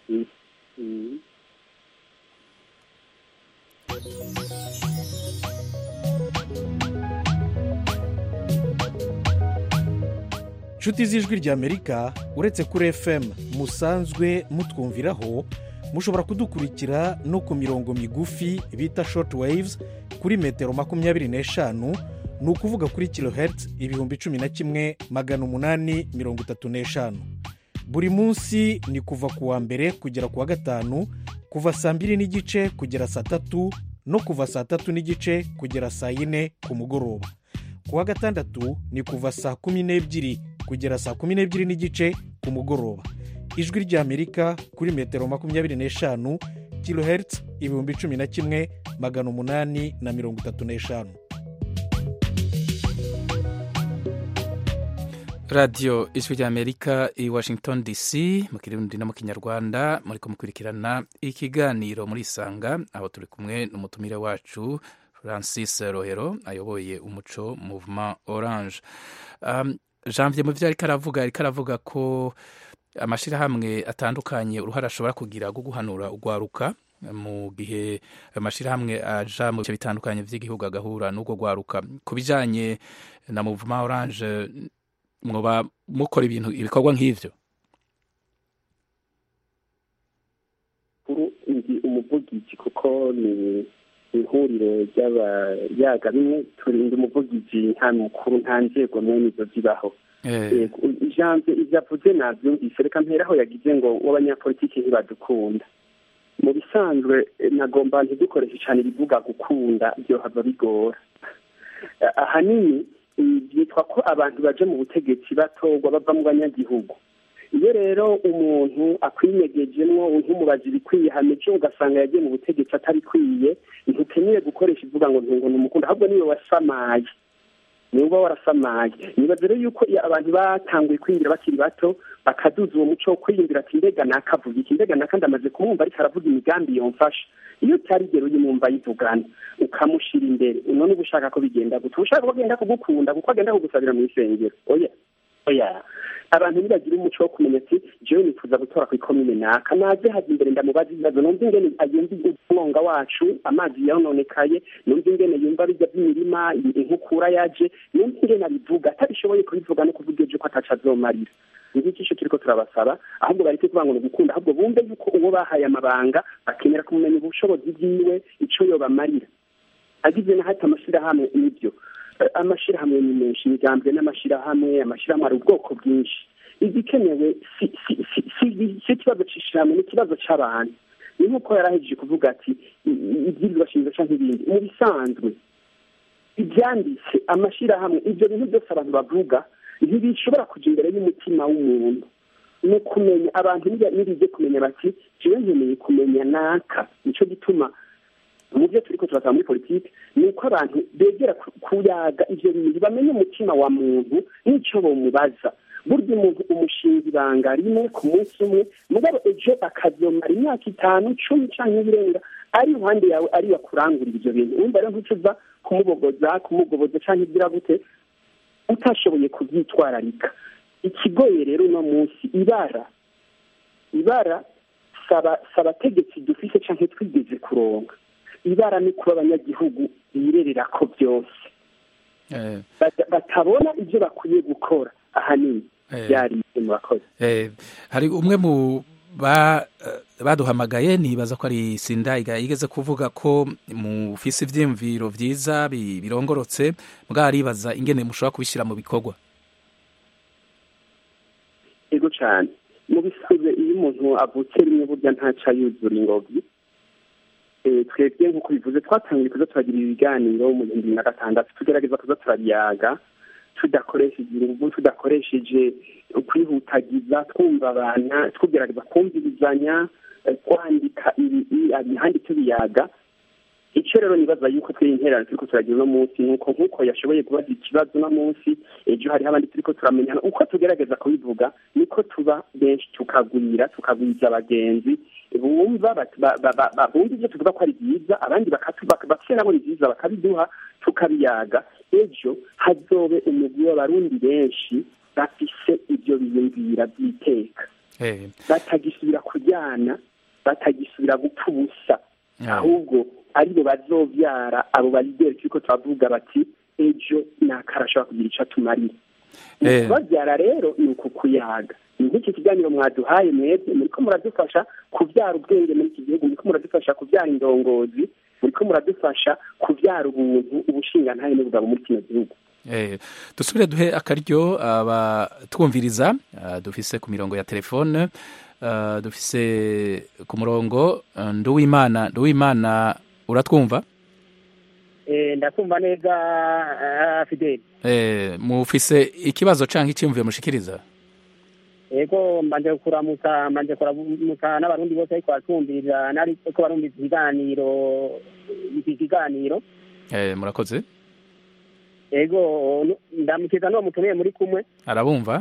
inshuti z'ijwi ry'amerika uretse kuri fm musanzwe mutwumviraho mushobora kudukurikira no ku mirongo migufi bita short waves kuri metero makumyabiri n'eshanu ni ukuvuga kuri kilohertz ibihumbi cumi na kimwe magana umunani mirongo itatu n'eshanu buri munsi ni kuva ku wa mbere kugera ku wa gatanu kuva saa mbiri n'igice kugera saa tatu no kuva saa tatu n'igice kugera saa yine ku mugoroba ku wa gatandatu ni kuva saa kumi n'ebyiri kugera saa kumi n'ebyiri n'igice ku mugoroba ijwi ry'amerika kuri metero makumyabiri n'eshanu kilohertz ibihumbi cumi na kimwe magana umunani na mirongo itatu n'eshanu radiyo ijwi ry'amerika i washington dc mu kirundi no mu kinyarwanda muri kumukurikirana ikiganiro muri isanga aho turi kumwe n'umutumire wacu francis rohero ayoboye umuco movement orange um, janvier mu byo ariko aravuga ariko aravuga ko amashyirahamwe atandukanye uruhare ashobora kugira rwo guhanura urwaruka mu gihe amashyirahamwe aja mu bice bitandukanye by'igihugu agahura n'urwo rwaruka ku bijyanye na movement orange mwoba mukora ibintu ibikorwa nk'ibyo ndi umuvugizi kuko ni ihuriro ry'abayaga bimwe turinda umuvugizi nta mukuru nta nzego mwene izo zibaho ijambo ibyo avuze nabyumvise reka mperaho yagize ngo w'abanyapolitiki ntibadukunda mu bisanzwe nagomba ntidukoreshe cyane ibivuga gukunda byohava bigora ahanini byitwa ko abantu baje mu butegetsi batorwa bava mu banyagihugu iyo rero umuntu akwinyegejemwo ntumubaze ibikwiye hamico ugasanga yagiye mu butegetsi atabikwiye ntukeneye gukoresha ivuga ngo ntungo ni umukunda ahubwo niwe wasamaye niwe uba warasamaye nibaze rero yuko abantu batanguye kwinjira bakiri bato bakaduza uwo muco wo kwiyumvira ati mbega nakavuga iki mbega nakandi amaze kumwumva ariko aravuga imigambi yomfasha iyo utarigera uyimwumva ayivugana ukamushyira imbere none uba ushaka ko bigenda gusa uba ushaka ko agenda kugukunda kuko agenda kugusabira mu isengero oya oya abantu ntibagira umuco wo kumenya ati jewe nifuza gutora ku ikomine naka naze haza imbere ndamubaza ibibazo numva ingene yumva umwonga wacu amazi yononekaye numva ingene yumva bijya by'imirima inkukura yaje numva ingene abivuga atabishoboye kubivuga no kuvuga ejo ko ataca azomarira ngiki cyo turiko turabasaba ahubwo bareke kuvuga ngo ni ugukunda ahubwo bumve yuko uwo bahaye amabanga bakenera kumenya ubushobozi bwiwe ico yobamarira agize na hati amashirahamwe nibyo amashirahamwe ni menshi imigambwe n'amashirahamwe amashirahamwe ari ubwoko bwinshi igikenewe si ikibazo c'ishirahamwe ni ikibazo c'abantu ni nk'uko yarahejeje kuvuga ati ibyirwa shingiro canke ibindi mu bisanzwe ibyanditse amashirahamwe ibyo bintu byose abantu bavuga ntibishobora kuja imbere y'umutima w'umuntu ni ukumenya abantu nibije kumenya bati jewe nkeneye kumenya naka nico gituma mu byo turiko turasaba muri politiki ni uko abantu begera kuyaga ivyo bintu bamenye umutima wa muntu n'ico bomubaza burya umuntu umushinga ibanga rimwe ku munsi umwe mugabo ejo akazomara imyaka itanu cumi canke ibirenga ari iruhande yawe ari wakurangurira ivyo bintu wumva rero ntucuza kumubogoza kumugoboza canke igira gute utashoboye kubyitwararika ikigoye rero uno munsi ibara ibara saba abategetsi dufise canke twigeze kuronga ibara ni kuba abanyagihugu birerera ko byose batabona ibyo bakwiye gukora ahanini byari murakoze hari umwe mu baduhamagaye nibaza ko ari sindayiga yigeze kuvuga ko mufise ibyiyumviro byiza birongorotse bwaribaza ingene mushobora kubishyira mu bikorwa yego cyane mu bisanzwe iyo umuntu avutse rimwe burya ntaca yuzura ingobyi twebwe nk'uko bivuze twatangiye kuza turagira ibiganiro mu bihumbi bibiri na gatandatu tugerageza kuza turabiyaga tudakoresheje ingufu tudakoresheje kwihutagiza twumva abana tugerageza kumvirizanya kwandika imihanda tubiyaga icyo rero nibaza yuko twe interano turiko turagira uno munsi nuko nk'uko yashoboye kubaza ikibazo uno munsi ejo hariho abandi turiko turamenyana uko tugerageza kubivuga niko tuba benshi tukagwira tukagwiza abagenzi bumva bumva ibyo tuvuga ko ari byiza abandi bafite nabo ni byiza bakabiduha tukabiyaga ejo hazobe umugwi w'abarundi benshi bafise ibyo biyumvira by'iteka batagisubira kujyana batagisubira gupfa ubusa ahubwo aribo bazobyara abo barideri turiko turavuga bati ejo nakarashobora kugira icyo atumarira babyara rero ni uku kuyaga nk'iki kiganiro mwaduhaye mwebwe muriko muradufasha kubyara ubwenge muri iki gihugu muriko muradufasha kubyara indongozi muriko muradufasha kubyara ubuntu ubushingantahe n'ubugabo muri kino gihugu dusubire duhe akaryo abatwumviriza dufise ku mirongo ya telefone dufise ku murongo nduwimana nduwimana uratwumva ndakumva neza fideli mufise ikibazo cyangwa icyumviye mushikiriza yego mbanje kuramutsa mbanje kuramutsa n'abarundi bose ariko batumviriza nariko barumviriza ikiganiro iki kiganiro murakoze yego ndamukiza n'uwo mutumiye muri kumwe arabumva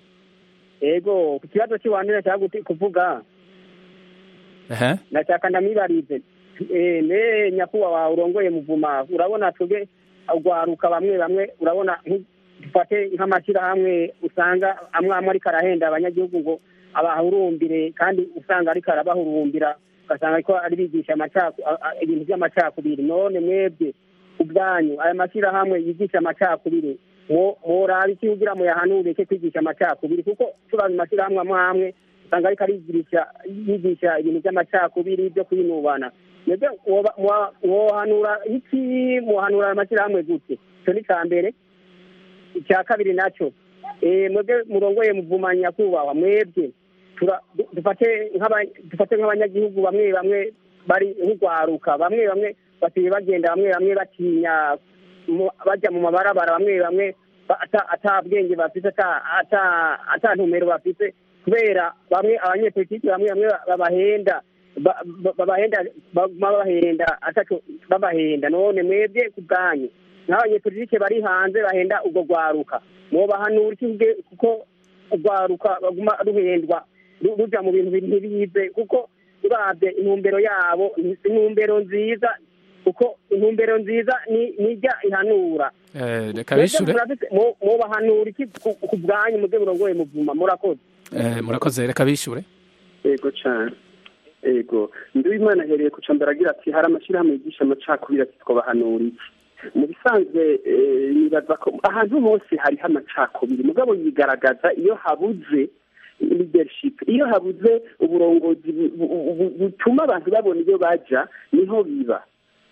yego ku kibazo cy'iwanyu nashaka kuvuga nashaka ndamwibarize ne nyakubahwa urongoye muvuma urabona twebwe urwaruka bamwe bamwe urabona dufate nk'amashyirahamwe usanga amwe amwe ariko arahenda abanyagihugu ngo abahurumbire kandi usanga ariko arabahurumbira ugasanga ariko ari bigisha ibintu by'amacakubiri none mwebwe ubwanyu aya mashyirahamwe yigisha amacakubiri mworaba iki kugira ngo yahanure ke kwigisha amacakubiri kuko turazi amashyirahamwe amwe amwe usanga ariko arigisha yigisha ibintu by'amacakubiri byo kwinubana mwebwe mwohanura iki mwohanura aya mashyirahamwe gute icyo ni icya mbere icya kabiri nacyo mwebwe murongoye muvuma nyakubahwa mwebwe dufate nk'abanyagihugu bamwe bamwe bari nk'urwaruka bamwe bamwe basigaye bagenda bamwe bamwe batinya bajya mu mabarabara bamwe bamwe ata bwenge bafite ata ntumero bafite kubera bamwe abanyepolitiki bamwe bamwe babahenda babahenda babahenda ataco babahenda none mwebwe ku bwanyu n'abanyepolitike bari hanze bahenda ubwo rwaruka mwobahanura iki kuko urwaruka baguma ruhendwa ruja mu bintu ntibize kuko urabye intumbero yabo intumbero nziza kuko intumbero nziza nijya ihanura reka bishure mwobahanura iki ku bwanyu mubwe burongoye muvuma murakoze murakoze reka bishure yego cyane yego nduwimana ahereye ku cambere agira ati hari amashyirahamwe yigisha amacakubiri ati twabahanura iki mu bisanzwe nibaza ko ahantu hose hariho amacakubiri mugabo yigaragaza iyo habuze leadership iyo habuze uburongozi butuma abantu babona iyo baja niho biba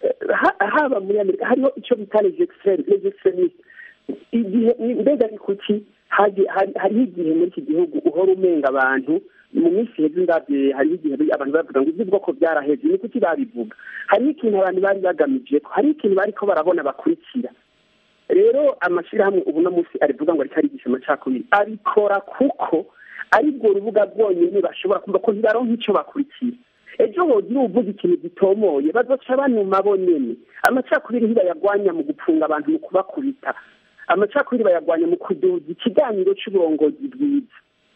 haba muri amerika hariho icyo bita legisextremisme igihe mbega ni kuki hariho igihe muri iki gihugu uhora umenga abantu mu minsi heza ndabye hariho igihe abantu bavuga ngo iby'ubwoko byaraheze ni kuki babivuga hariho ikintu abantu bari bagamije ko hariho ikintu bariko barabona bakurikira rero amashyirahamwe ubu no munsi arivuga ngo ariko arigisha amacakubiri abikora kuko aribwo rubuga rwonyine bashobora kumva ko ntibaronka icyo bakurikira ejo hogira uvuga ikintu gitomoye bazoca banuma bonyene amacakubiri ntibayagwanya mu gupfunga abantu mu kubakubita amacakubiri bayagwanya mu kuduza ikiganiro cy'uburongozi bwiza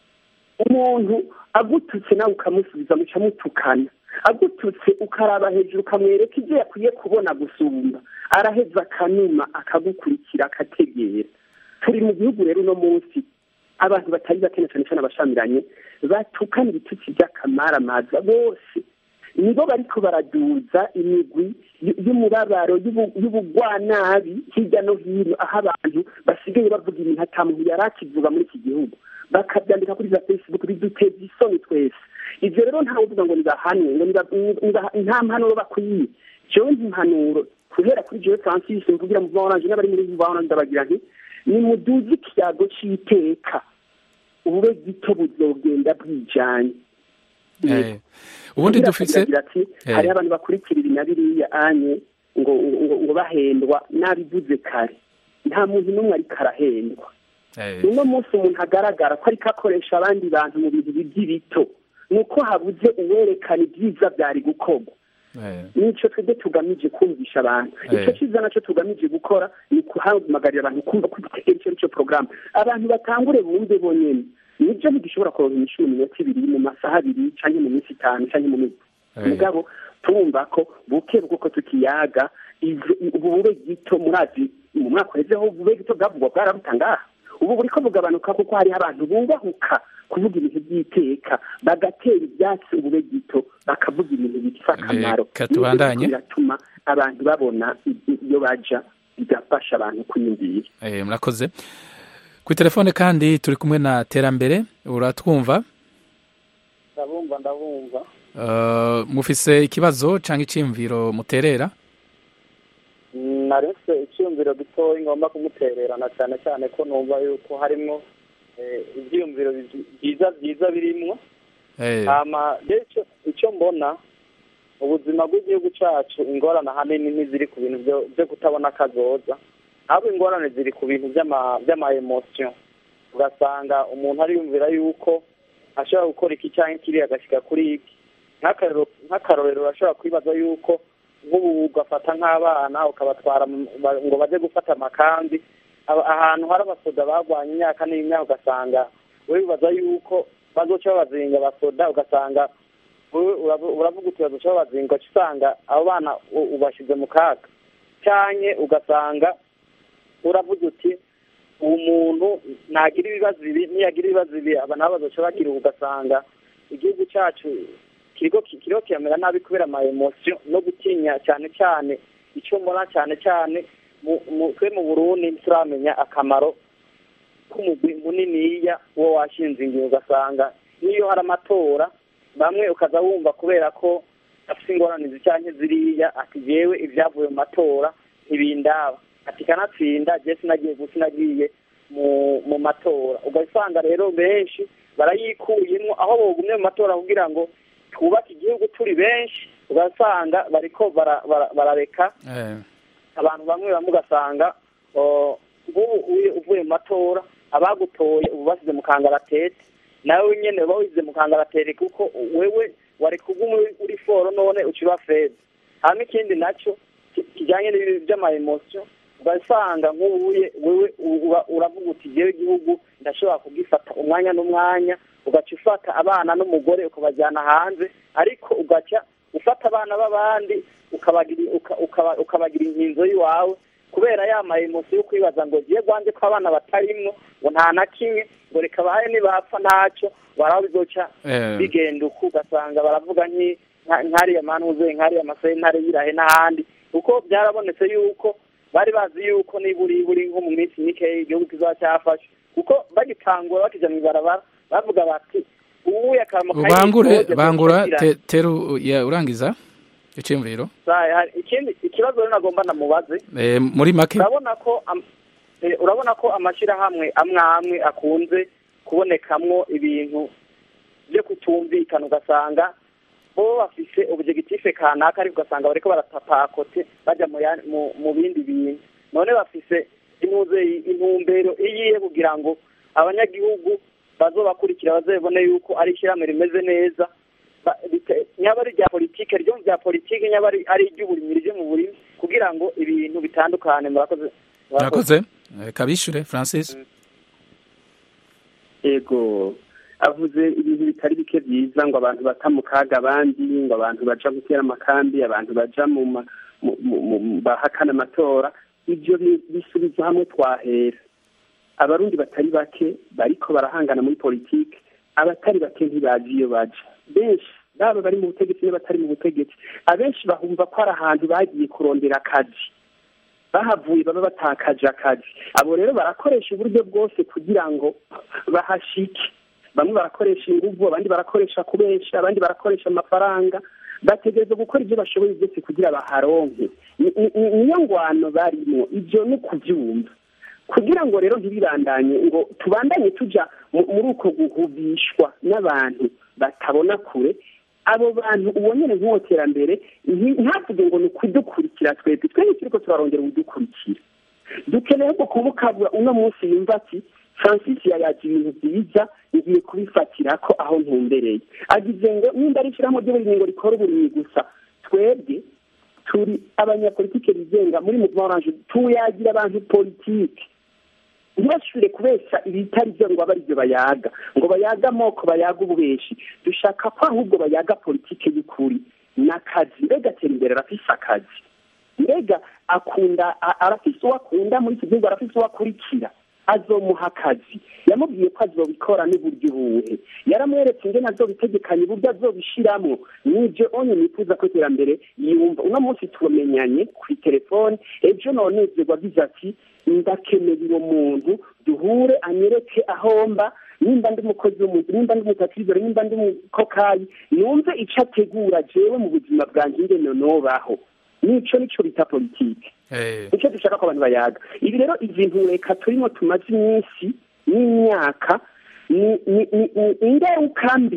umuntu agututse nawe ukamusubiza muca mutukana agututse ukaraba hejuru ukamwereka ibyo yakwiye kubona gusumba araheza akanuma akagukurikira akategera turi mu gihugu rero uno munsi abantu batari bakene cyane cyane abashamiranye batukana ibitutsi by'akamaramaza bose nibo bariko baraduza imigwi y'umubabaro y'ubugwanabi hirya no hino aho abantu basigaye bavuga ibintu ata muntu yari akivuga muri iki gihugu bakabyandika kuri za facebook biduteza isoni twese ivyo rero ntawe uvuga ngo nibahanwe ngo nta mpanuro bakwiye jewe ntimpanuro guhera kuri jewe francis mvugira mu oranje n'abari muri vuba oranje ndabagira nti nimuduze ikiyago c'iteka ubube gito buzogenda bwijanye ubundi dufise ati hariho abantu bakurikira ibi na biriya anye ngo ngo bahendwa nabivuze kare nta muntu n'umwe ariko arahendwa uno munsi umuntu agaragara ko ariko akoresha abandi bantu mu bintu by'ibito ni uko habuze uwerekana ibyiza byari gukorwa nicyo twebwe tugamije kumvisha abantu icyo cyiza nacyo tugamije gukora ni guhamagarira abantu kumva ko icyo ari cyo porogaramu abantu batangure bumve bonyine nibyo ntidushobora kuronka imishuro minota ibiri mu masaha abiri cyangwa mu minsi itanu cyangwa mu minsi mugabo turumva ko buke bw'uko tukiyaga ubube gito murazi mu mwaka uhezeho ubube gito bwavugwa bwarabutangaha ubu buri ko bugabanuka kuko hariho abantu bubahuka kuvuga ibintu by'iteka bagatera ibyatsi ubube gito bakavuga ibintu bifite akamaro biratuma abantu babona iyo baja bigafasha abantu kwiyumvira murakoze kuri telefone kandi turi kumwe na terambere uratwumva ndabumva ndabumva mufise ikibazo cyangwa icyiyumviro muterera naretse icyiyumviro gitoya ngomba kumutererana cyane cyane ko numva yuko harimo ibyiyumviro byiza byiza birimwo icyo mbona ubuzima bw'igihugu cyacu ingorane ahanini ntiziri ku bintu byo kutabona akazoza ahubwo ingorane ziri ku bintu by'ama ugasanga umuntu ariyumvira yuko ashobora gukora iki cyangwa kiriya agashyira kuri iki nk'akarorero urashobora kwibaza yuko nk'ubu ugafata nk'abana ukabatwara ngo bajye gufata amakambi ahantu hari abasoda barwanya imyaka n'imyaka ugasanga wibaza yuko bazoca babazinga abasoda ugasanga uravuga uti bazoca babazinga usanga abo bana ubashyize mu kaga cyane ugasanga uravuga uti uwo muntu nagira ibibazo ibi niyagira ibibazo ibi aba nabo bazoca bagira ugasanga igihugu cyacu kiriho kiramera nabi kubera ama emosiyo no gutinya cyane cyane icyo mbona cyane cyane twe mu burundi turamenya akamaro k'umugwi muniniya uwo washinze ingingo ugasanga n'iyo hari amatora bamwe ukaza wumva kubera ko afite ingorane cyangwa ziriya ati yewe ibyavuye mu matora ntibindaba ati kanatsinda jye sinagiye gusa sinagiye mu matora ugasanga rero benshi barayikuyemo aho bogumye mu matora kugira ngo twubake igihugu turi benshi ugasanga bariko barareka abantu bamwe bamwe ugasanga nk'ubu uvuye mu matora abagutoye ubu basize mu kangaratete nawe nyine uba wisize mu kangaratete kuko wewe wari kuguma uri foro none uciba feza hanyuma ikindi nacyo kijyanye n'ibintu by'amayemosiyo ugasanga nk'ubuye wewe uravuga uti ngewe igihugu ndashobora kugifata umwanya n'umwanya ugaca ufata abana n'umugore ukabajyana hanze ariko ugaca ufata abana b'abandi ukabagira inkinzo y'iwawe kubera ya mayemosiyo yo kwibaza ngo ngiye rwanjye ko abana batarimwo ngo nta na kimwe ngo reka bahaye nibapfa ntacyo baraho bizoca bigenda uku ugasanga baravuga nk'ariya manuze nk'ariya masentare y'irahe n'ahandi kuko byarabonetse yuko bari bazi yuko niburi buri nko mu minsi mike igihugu kizaba cyafashe kuko bagitangura bakijya mu ibarabara bavuga bati ubu yakaramo bangure bangura teru urangiza iciyumviro ikindi ikibazo rero nagomba namubaze muri make urabona ko urabona ko amashyirahamwe amwe amwe akunze kubonekamwo ibintu byo kutumvikana ugasanga bo bafise ubujegitife kanaka ariko ugasanga bariko baratapakote bajya mu bindi bintu none bafise intumbero iyihe kugira ngo abanyagihugu bazobakurikira bazabone yuko ari ishyirahamwe rimeze neza nyaba ari irya politike ryo mu bya politike nyaba ari iry'uburimyi ryo mu burimi kugira ngo ibintu bitandukane murakoze murakoze kabishure francis yego avuze ibintu bitari bike byiza ngo abantu bata mu kaga abandi ngo abantu baja gutera amakambi abantu baja mu bahakana amatora ibyo bisubiza hamwe twahera abarundi batari bake bariko barahangana muri politike abatari bake ntibazi iyo baja benshi baba bari mu butegetsi n'abatari mu butegetsi abenshi bahumva ko ari ahantu bagiye kurondera akazi bahavuye baba batakaje akazi abo rero barakoresha uburyo bwose kugira ngo bahashike bamwe barakoresha inguvu abandi barakoresha kubesha abandi barakoresha amafaranga bategereza gukora ibyo bashoboye byose kugira baharonke niyo ngwano barimo ibyo ni ukubyumva kugira ngo rero ntibibandanye ngo tubandanye tujya muri uko guhubishwa n'abantu batabona kure abo bantu ubonere nk'uwo terambere ntavuge ngo ni ukudukurikira twebwe twebwe turi ko turarongera ubudukurikira dukeneye ko kumukabura uno munsi yumva ati francis yayaga ibintu byiza ngiye kubifatira ko aho ntumbereye agize ngo nimba ari ishyirahamwe ry'uburimyi rikora uburimyi gusa twebwe turi abanyapolitike bigenga muri muvuma oranje tuyagira abantu politike ntibashure kubesha ibitari byo ngo abe aribyo bayaga ngo bayaga amoko bayaga ububeshi dushaka ko ahubwo bayaga politike y'ukuri n'akazi mbega atera imbere arafise akazi mbega akunda arafise uwo akunda muri iki gihugu arafise uwo akurikira azomuha akazi yamubwiye ko azobikora n'uburyo ubuhe yaramweretse ingene azobitegekanya uburyo azobishiramwo nibyo onye nifuza ko iterambere yumva uno munsi tumenyanye kuri telefone ejo nonezerwa agize ati ndakeneye uwo muntu duhure anyereke ahomba nimba ndi umukozi w'umuntu nimba ndi umutakizore nimba ndi umukokayi yumve icyo ategura jewe mu buzima bwanjye ingene nobaho nico nico bita politike nicyo dushaka ko abantu bayaga ibi rero ibintu reka turimo tumaze iminsi n'imyaka ni ingaruka mbi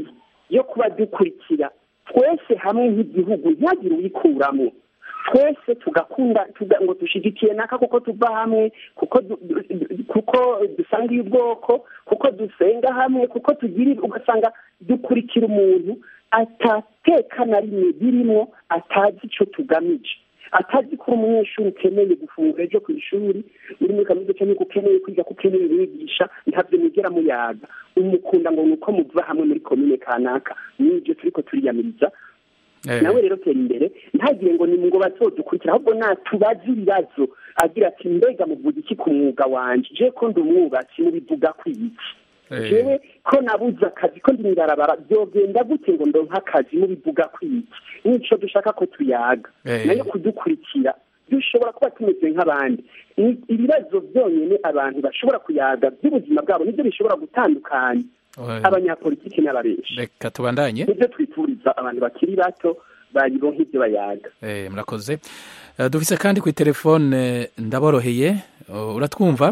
yo kuba dukurikira twese hamwe nk'igihugu ntihagire uyikuramo twese tugakunda ngo dushigikiye naka kuko tuva hamwe kuko kuko dusangiye ubwoko kuko dusenga hamwe kuko tugira ugasanga dukurikira umuntu atateka na rimwe birimo atazi icyo tugamije atazi ko umunyeshuri ukeneye gufungura ejo ku ishuri uri muri kaminuza cyangwa ko ukeneye kwiga ko ukeneye wigisha ntabyo mugera muyaga umukunda ngo ni uko muva hamwe muri komine kanaka n'ibyo turi ko turiyamiriza nawe rero tera imbere ntagire ngo ni ngo bazodukurikira ahubwo natubaze ibibazo agira ati mbega muvuga iki ku mwuga wanjye je ko ndi umwubatsi mubivuga ku iki jewe ko nabuze akazi ko ndi mw'ibarabara byogenda gute ngo ndonke akazi mubivuga ku iki nico dushaka ko tuyaga nayo kudukurikira dushobora kuba tumeze nk'abandi ibibazo byonyine abantu bashobora kuyaga by'ubuzima bwabo nibyo bishobora gutandukanya abanyapolitiki n'ababeshi reka tubandanye nibyo twifuriza abantu bakiri bato bayironka ibyo bayaga murakoze dufise kandi ku telefone ndaboroheye uratwumva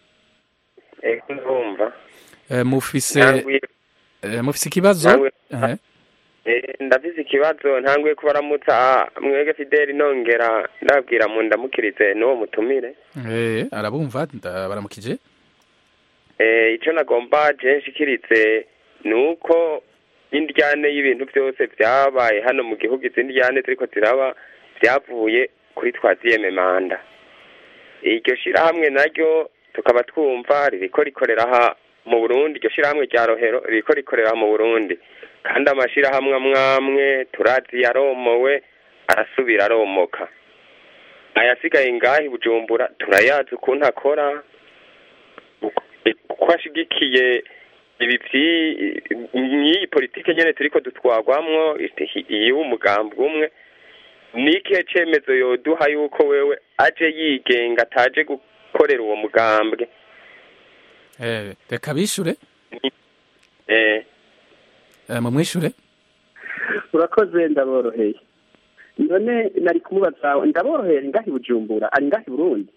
ndumva mufise mufise ikibazo ndafise ikibazo ntanguye kubaramutsa mwege fideli nongera ndabwira mu ndamukirize n'uwo mutumire arabumva baramukije icyo nagomba nshikirize ni uko indyane y'ibintu byose byabaye hano mu gihugu izi ndyane ziriko ziraba byavuye kuri twaziyeme manda iryo shyirahamwe naryo tukaba twumva ririko rikorera aha mu burundi iryo shyirahamwe rya rohero ririko rikorera mu burundi kandi amashyirahamwe amwamwe turazi yaromowe arasubira aromoka ayasigaye ngaho bujumbura turayazi ukuntu akora uko ashigikiye ibi nk'iyi politike nyine turiko dutwagwamwo iy'umugambi umwe ni ikihe cyemezo yoduha yuko wewe aje yigenga ataje gukorera uwo mugambwe reka bishure eh mumwishure urakoze ndaboroheye none nari kumubaza ndaboroheye ngahi bujumbura ari ngahi burundi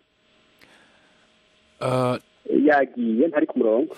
yagiye ntari ku murongo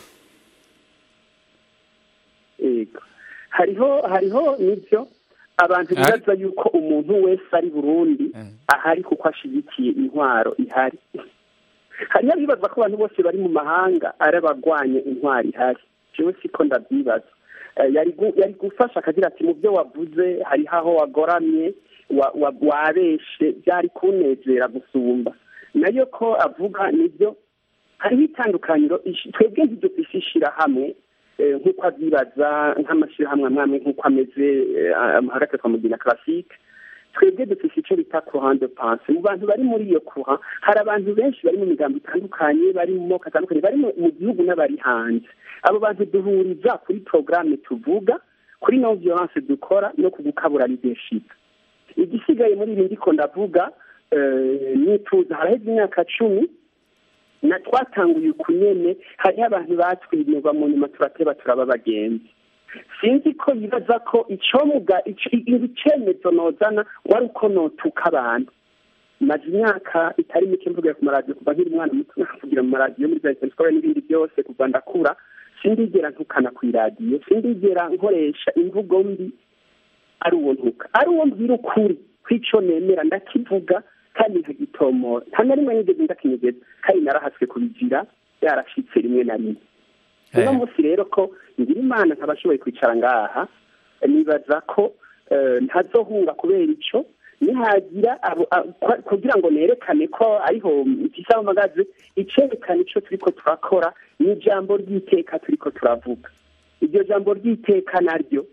yego hariho hariho nibyo abantu bibaza yuko umuntu wese ari burundi ahari kuko ashigikiye intwaro ihari hariho abibaza ko abantu bose bari mu mahanga ari abagwanya intwaro ihari jewe siko ndabyibaza yari gufasha akagira ati mu byo wavuze hariho aho wagoramye wabeshe byari kunezera gusumba nayo ko avuga nibyo hariho itandukaniro twebwe ntidufise ishyirahamwe nk'uko abyibaza nk'amashyirahamwe amwe nk'uko ameze hagati twamugira karasike twebwe dufite icyo bita kuruhande panse mu bantu bari muri iyo kuha hari abantu benshi bari mu migambo itandukanye bari mu moko atandukanye bari mu gihugu n'abari hanze abo bantu duhuriza kuri porogaramu tuvuga kuri no violence dukora no ku gukabura leadership igisigaye muri ibi ndiko ndavuga nituza haraheze imyaka cumi na twatanguye uku nyene hariho abantu batwimirwa mu nyuma turateba turaba abagenzi sinzi ko yibaza ko icomuga icemezo nozana wari uko notuka abantu maze imyaka itari mike mvugira ku maradiyo kuva nkiri umwana muto navugira mu maradiyo muri za sikora n'ibindi byose kuva ndakura sindigera ntukana ku iradiyo sindigera nkoresha imvugo mbi ari uwo ntuka ari uwo mbwira ukuri kw'ico nemera ndakivuga kandi nkagitomora nta na rimwe nigeze ndakinyegeza kandi narahaswe kubigira yarashitse rimwe na rimwe uno munsi rero ko ngira imana nkabashoboye kwicara ngaha nibaza ko ntazohunga kubera ico nihagira kugira ngo nerekane ko ariho mfise amagaze icerekana ico turiko turakora ni ijambo ry'iteka turiko turavuga iryo jambo ry'iteka naryo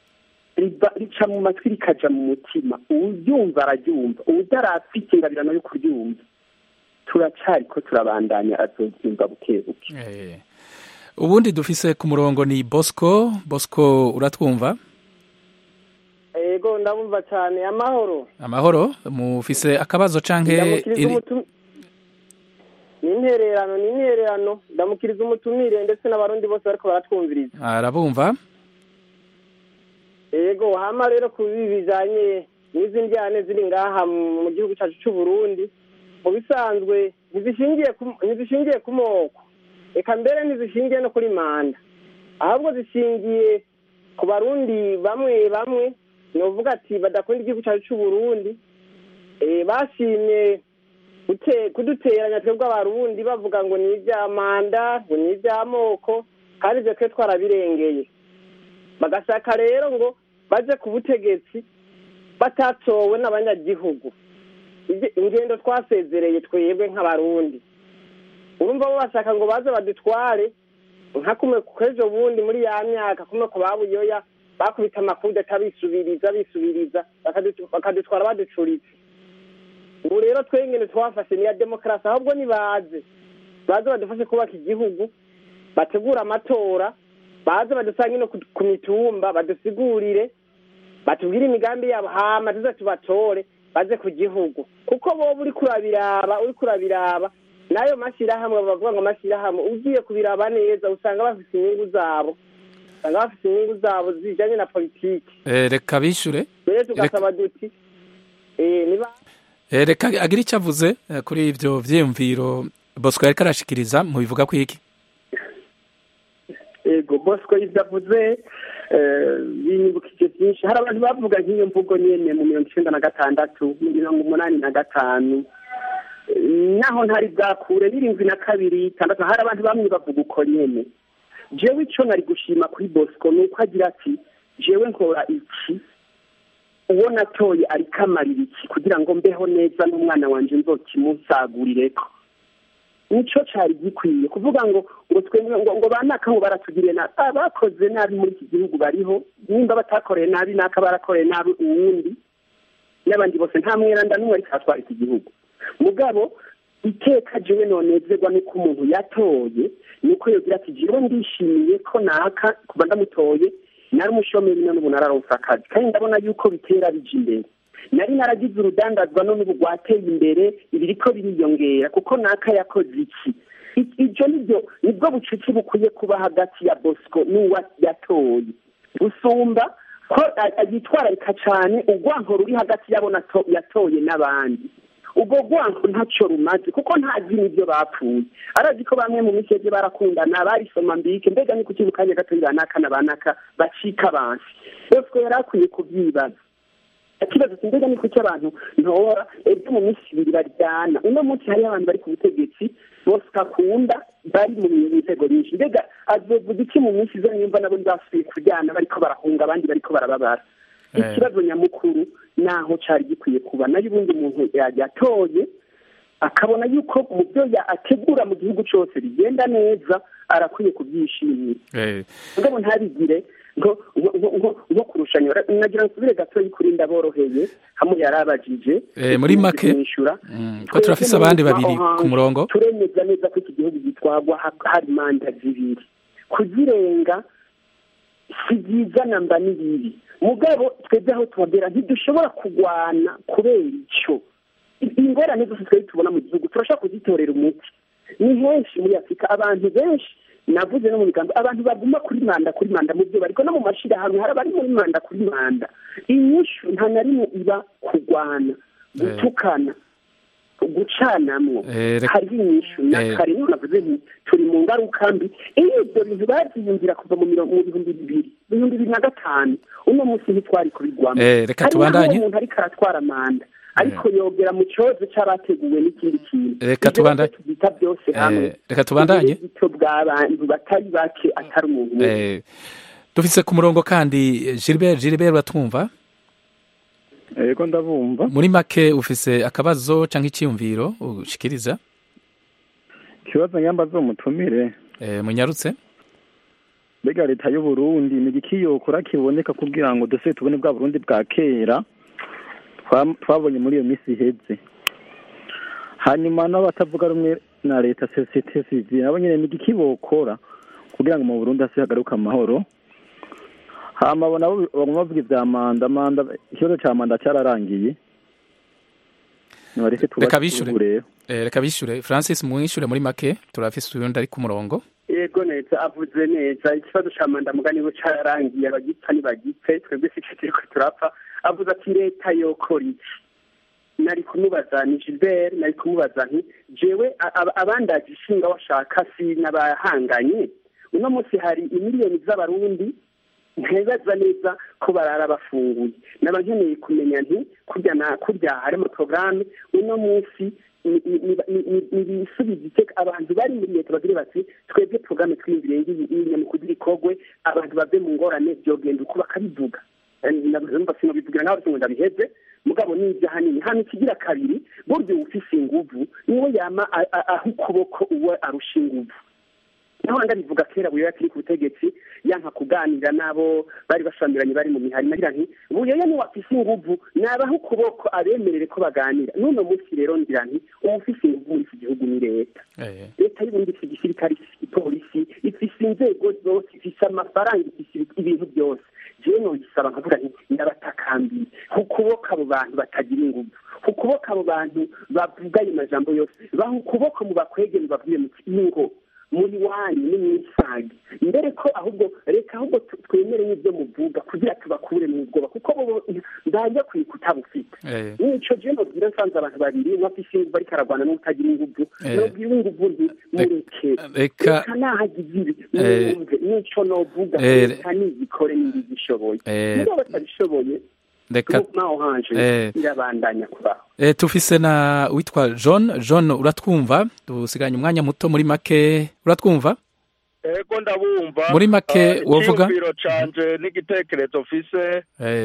rica mu matwi rikaja mu mutima uwuryumva araryumva uwutarafite ingabirano yo kuryumva turacariko turabandanya azovyumva buke buke ubundi dufise ku murongo ni bosco bosco uratwumva yego ndabumva cyane amahoro amahoro mufise akabazo canke ni intererano ni intererano ndamukiriza umutumire ndetse n'abarundi bose bariko baratwumviriza arabumva yego hama rero ku bibi bijanye n'izi njyane ziri ngaha mu gihugu cyacu cy'u Burundi mu bisanzwe ntizishingiye ntizishingiye ku moko reka mbere ntizishingiye no kuri manda ahubwo zishingiye ku barundi bamwe bamwe ni uvuga ati badakunda igihugu cyacu cy'u Burundi bashimye kuduteranya twebwe abarundi bavuga ngo ni ibya manda ngo ni iby'amoko kandi ibyo twe twarabirengeye bagashaka rero ngo baje ku butegetsi batatowe n'abanyagihugu ingendo twasezereye twebwe nk'abarundi urumva bo bashaka ngo baze badutware nka kumwe kw'ejo bundi muri ya myaka kumwe ku babuyoya bakubita amakudeta bisubiriza bisubiriza bakadutwara baducuritse ubu rero twengene twafashe niya demokarasi ahubwo nibaze baze badufashe kubaka igihugu bategura amatora baze badusange no ku mitumba badusigurire batubwire imigambi yabo hama tuze tubatore baze ku gihugu kuko boba uri kurabiraba uri kurabiraba n'ayo mashyirahamwe bavuga ngo amashyirahamwe ugiye kubiraba neza usanga bafite inyungu zabo usanga bafite inyungu zabo zijyanye na politiki reka bishyure rero tugasaba duti niba reka agira icyo avuze kuri ibyo byiyumviro bosco yari karashikiriza mu bivuga ku iki yego bosco ibyo avuze binyibukije byinshi hari abantu bavuga nk'iyo mvugo nyine mu mirongo icyenda na gatandatu mirongo umunani na gatanu naho ntari bwakure n'irindwi na kabiri itandatu hari abantu bamwe bavuga uko nyine jewe icyo nari gushima kuri bosco ni uko agira ati jewe nkora iki uwo natoye ariko amarira iki kugira ngo mbeho neza n'umwana wanjye nzokimusagurire ko nicyo cyari gikwiye kuvuga ngo ngo twemwe ngo ngo banaka ngo baratugiriye nabi abakoze nabi muri iki gihugu bariho nimba batakoreye nabi naka barakoreye nabi uwundi n'abandi bose nta mweranda n'umwe ariko aratwara iki gihugu mugabo iteka jewe nonezerwa nuko umuntu yatoye nuko yogira ati jewe ndishimiye ko naka kuba ndamutoye nari umushomeri none ubu nararonse akazi kandi ndabona yuko bitera bija imbere nari naragize urudandazwa none ubu rwateye imbere ibiriko biriyongera kuko naka yakoze iki ibyo nibyo nibwo bucuti bukwiye kuba hagati ya bosco n'uwa yatoye gusumba ko yitwararika cyane urwanko ruri hagati y'abo yatoye n'abandi ubwo rwanko ntacyo rumaze kuko ntazi n'ibyo bapfuye arazi ko bamwe mu minsi yagiye barakundana barisoma mbike mbega ni kuki mu kanya gato banaka na banaka bacika abansi bosco yari akwiye kubyibaza ikibazo mbega ni kuki abantu ntora ebyo mu minsi ibiri baryana uno munsi hariho abantu bari ku butegetsi bose akunda bari mu nzego nyinshi mbega azovuga iki mu minsi izo nimba nabo basubiye kuryana bariko barahunga abandi bariko barababara ikibazo nyamukuru naho cari gikwiye kuba nayo ubundi umuntu yatoye akabona yuko mu byo ategura mu gihugu cyose bigenda neza arakwiye kubyishimira mugabo ntabigire nko kurushanya nagira ngo nsubire gatoya kuri ndaboroheye hamwe yarabajije muri make ko turafise abandi babiri ku murongo turemeza neza ko iki gihugu gitwagwa hari manda zibiri kuzirenga si byiza namba ni bibi mugabo twebwe aho tuhagera ntidushobora kurwana kubera icyo ingorane zose twari tubona mu gihugu turashobora kuzitorera umuti ni henshi muri afurika abantu benshi navuze no mu biganza abantu baguma kuri manda kuri manda mu byo bariko no mu mashirahamwe hari abari muri manda kuri manda inyishu nta na rimwe iba kurwana gutukana gucanamwo hariho inyishu na kare niho navuze nti turi mu ngaruka mbi iyo ibyo bintu babyiyumvira kuva mu bihumbi bibiri ibihumbi bibiri na gatanu uno munsi ntitwari kubigwamo reka tubandanye umuntu ariko aratwara manda ariko yogera mu kibazo cy'abateguwe n'ikindi kintu reka tubandanye tubita byose hamwe reka tubandanye ubwito bw'abantu batari bake atari umuntu umwe dufise ku murongo kandi Gilbert Gilbert batwumva yego ndabumva muri make ufise akabazo cyangwa icyiyumviro ushikiriza ikibazo nyamba zo mutumire munyarutse mbega leta y'u Burundi ni igiki yokora kiboneka kugira ngo duse tubone bwa Burundi bwa kera twabonye muri iyo minsi iheze hanyuma n'abatavuga rumwe na leta sosiyete sivile nabo nyine ni igiki bokora kugira ngo mu Burundi hasi hagaruke amahoro hama nabo baguma bavuga ivya manda manda ikibazo ca manda cyararangiye reka bishure reka bishure francis mwishure muri make turafise uyundi ari ku murongo yego neza avuze neza ikibazo ca manda mugani bo cararangiye abagipfa ntibagipfe twebwe sico turiko turapfa avuze ati leta yokora iki nari kumubaza ni gilbert nari kumubaza nti jewe abandaje ishinga washaka si n'abahanganye uno munsi hari imiliyoni z'abarundi ntibaza neza ko barara bafunguye naba nkeneye kumenya nti kurya na kurya harimo porogaramu uno munsi ibisubizo iteka abantu bari muri leta bagira bati twebwe porogaramu twiyumvire ngiyi mu kugira ikogwe abantu bave mu ngorane byogenda uko bakabivuga numva sinobivugira nawe ngo ndabiheze mugabo n'ibyo ahanini hano ikigira kabiri burya ufise inguvu niwe yama aho ukuboko uwe arusha inguvu naho ndabivuga kera buyoya kiri ku butegetsi yanka kuganira n'abo bari bashamiranye bari mu mihari nagira nti buyoya niwe afise inguvu nabaho ukuboko abemerere ko baganira n'uno munsi rero ngira nti umufise inguvu muri iki gihugu ni leta leta y'ubundi ifise igisirikare ifise igipolisi ifise inzego zose ifise amafaranga ifise ibintu byose jewe nogisaba nkavuga nti ndabatakambiye ukuboko abo bantu batagira inguvu ukuboko abo bantu bavuga ayo majambo yose baha ukuboko mu bakwege mubabwire muti ingo muri wanyu ni mwisage mbere ko ahubwo reka ahubwo twemere n'ibyo muvuga kugira tubakure mu bwoba kuko bo ndajya kwiga utabufite nico je nobwira nsanze abantu babiri umwe afise inguvu ariko aragwana n'utagira inguvu nobwira inguvu nti mureke reka nahagize ibi mwumve nico novuga reka nizikore nibizishoboye niba batabishoboye reka irabandanya kubaho tufise na witwa john john uratwumva dusiganye umwanya muto muri make uratwumva ego ndabumva muri make wovuga icyumviro canje n'igitekerezo mfise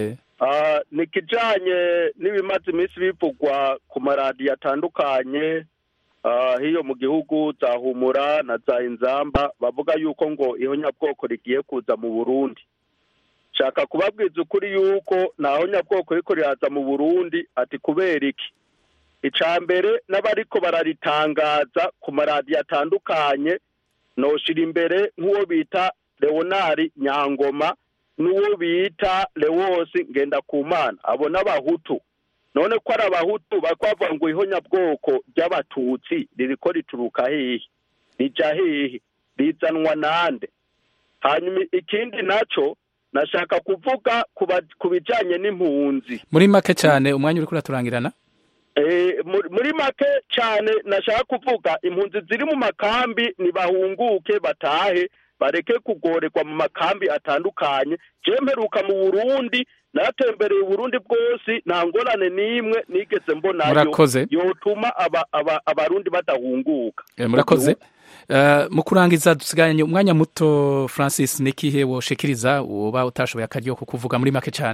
ni kijanye n'ibimaze iminsi bivugwa ku maradiyo atandukanye hiyo mu gihugu za humura na za inzamba bavuga yuko ngo ihonyabwoko rigiye kuza mu burundi shaka kubabwiza ukuri yuko naho nyabwoko riko riraza mu burundi ati kubera iki icya mbere n'abariko bararitangaza ku maradiyo atandukanye noshira imbere nk'uwo bita leonari nyangoma n'uwo bita lewosi ngendakumana abo n'abahutu none ko ari abahutu bakwavuga ngo ihonyabwoko ry'abatutsi ririko rituruka hehe rija hehe rizanwa nande hanyuma ikindi naco nashaka kuvuga ku bijyanye n'impunzi muri make cyane umwanya uri kuraturangirana muri make cyane nashaka kuvuga impunzi ziri mu makambi ntibahunguke batahe bareke kugorerwa mu makambi atandukanye mperuka mu burundi naratembereye uburundi bwose nta ngorane n'imwe nigeze mbonayo yotuma abarundi badahunguka murakoze mu kurangiza dusiganye umwanya muto francis n'ikihe woshikiriza uba utashoboye akaryo kukuvuga muri make cyane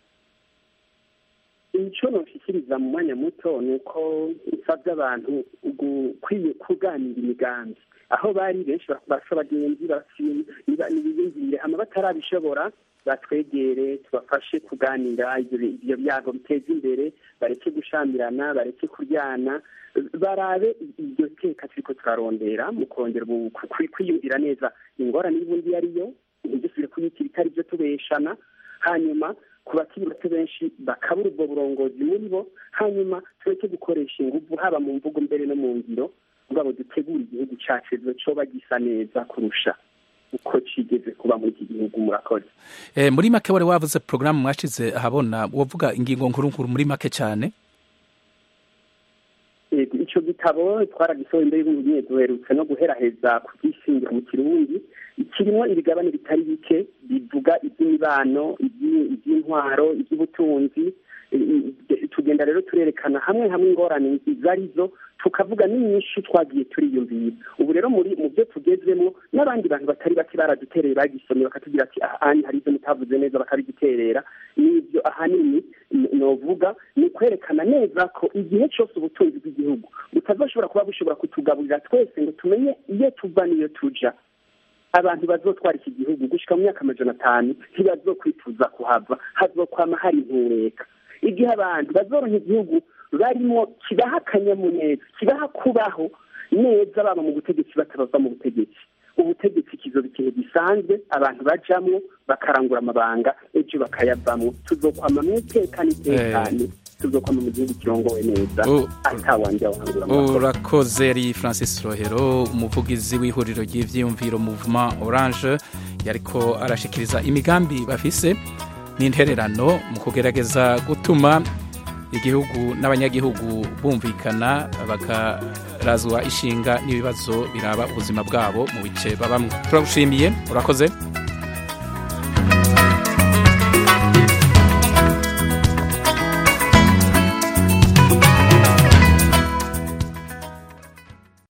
icyo noshikiriza mu mwanya muto ni uko nsabye abantu gukwiye kuganira imigambi aho bari benshi basa abagenzi ntibiyumvire hama batarabishobora batwegere tubafashe kuganira ibyo byago biteza imbere bareke gushamirana bareke kuryana barabe iryo teka turiko turarondera mu kongera kwiyumvira neza ingorane y'ubundi iyo ariyo ntidusubire kuyitira itari byo tubeshana hanyuma ku bakiri bato benshi bakabura ubwo burongozi muri bo hanyuma tureke gukoresha inguvu haba mu mvugo mbere no mu ngiro ngabo dutegura igihugu cyacu coba gisa neza kurusha uko kigeze kuba muri iki gihugu murakoze muri make wari wavuze porogaramu mwashize ahabona wavuga ingingo nkuru nkuru muri make cyane icyo gitabo twaragisohoye imbere y'ubunyine duherutse no guheraheza kubyishingira mu kirundi kirimo ibigabane bitari bike bivuga iby'imibano iby'intwaro iby'ubutunzi tugenda rero turerekana hamwe hamwe ingorane izo arizo tukavuga n'inyinshi twagiye turiyumvira ubu rero muri mu byo tugezemo n'abandi bantu batari bake baradutereye bagisomye bakatubwira ati ahani hari ibyo mutavuze neza bakabigiterera n'ibyo ahanini novuga ni ukwerekana neza ko igihe cyose ubutunzi bw'igihugu butazoshobora kuba bushobora kutugaburira twese ngo tumenye iyo tuva n'iyo tuja abantu bazotwara iki gihugu gushika mu myaka amajana atanu ntibazokwifuza kuhava hazokwama hari intureka igihe abantu bazoronka igihugu barimo kibaha akanyamuneza kibaha kubaho neza baba mu butegetsi batabava mu butegetsi ubutegetsi kizoba ikintu gisanzwe abantu bajamwo bakarangura amabanga ejo bakayavamwo tuzokwama mu itekane itekane tuzokwama mu gihugu kirongowe neza atawanje wahangura urakoze ari francis rohero umuvugizi w'ihuriro ry'ivyiyumviro movement orange yariko arashikiriza imigambi bafise n'intererano mu kugerageza gutuma igihugu n'abanyagihugu bumvikana bakarazwa ishinga n'ibibazo biraba ubuzima bwabo mu bice babamwe turagushimiye urakoze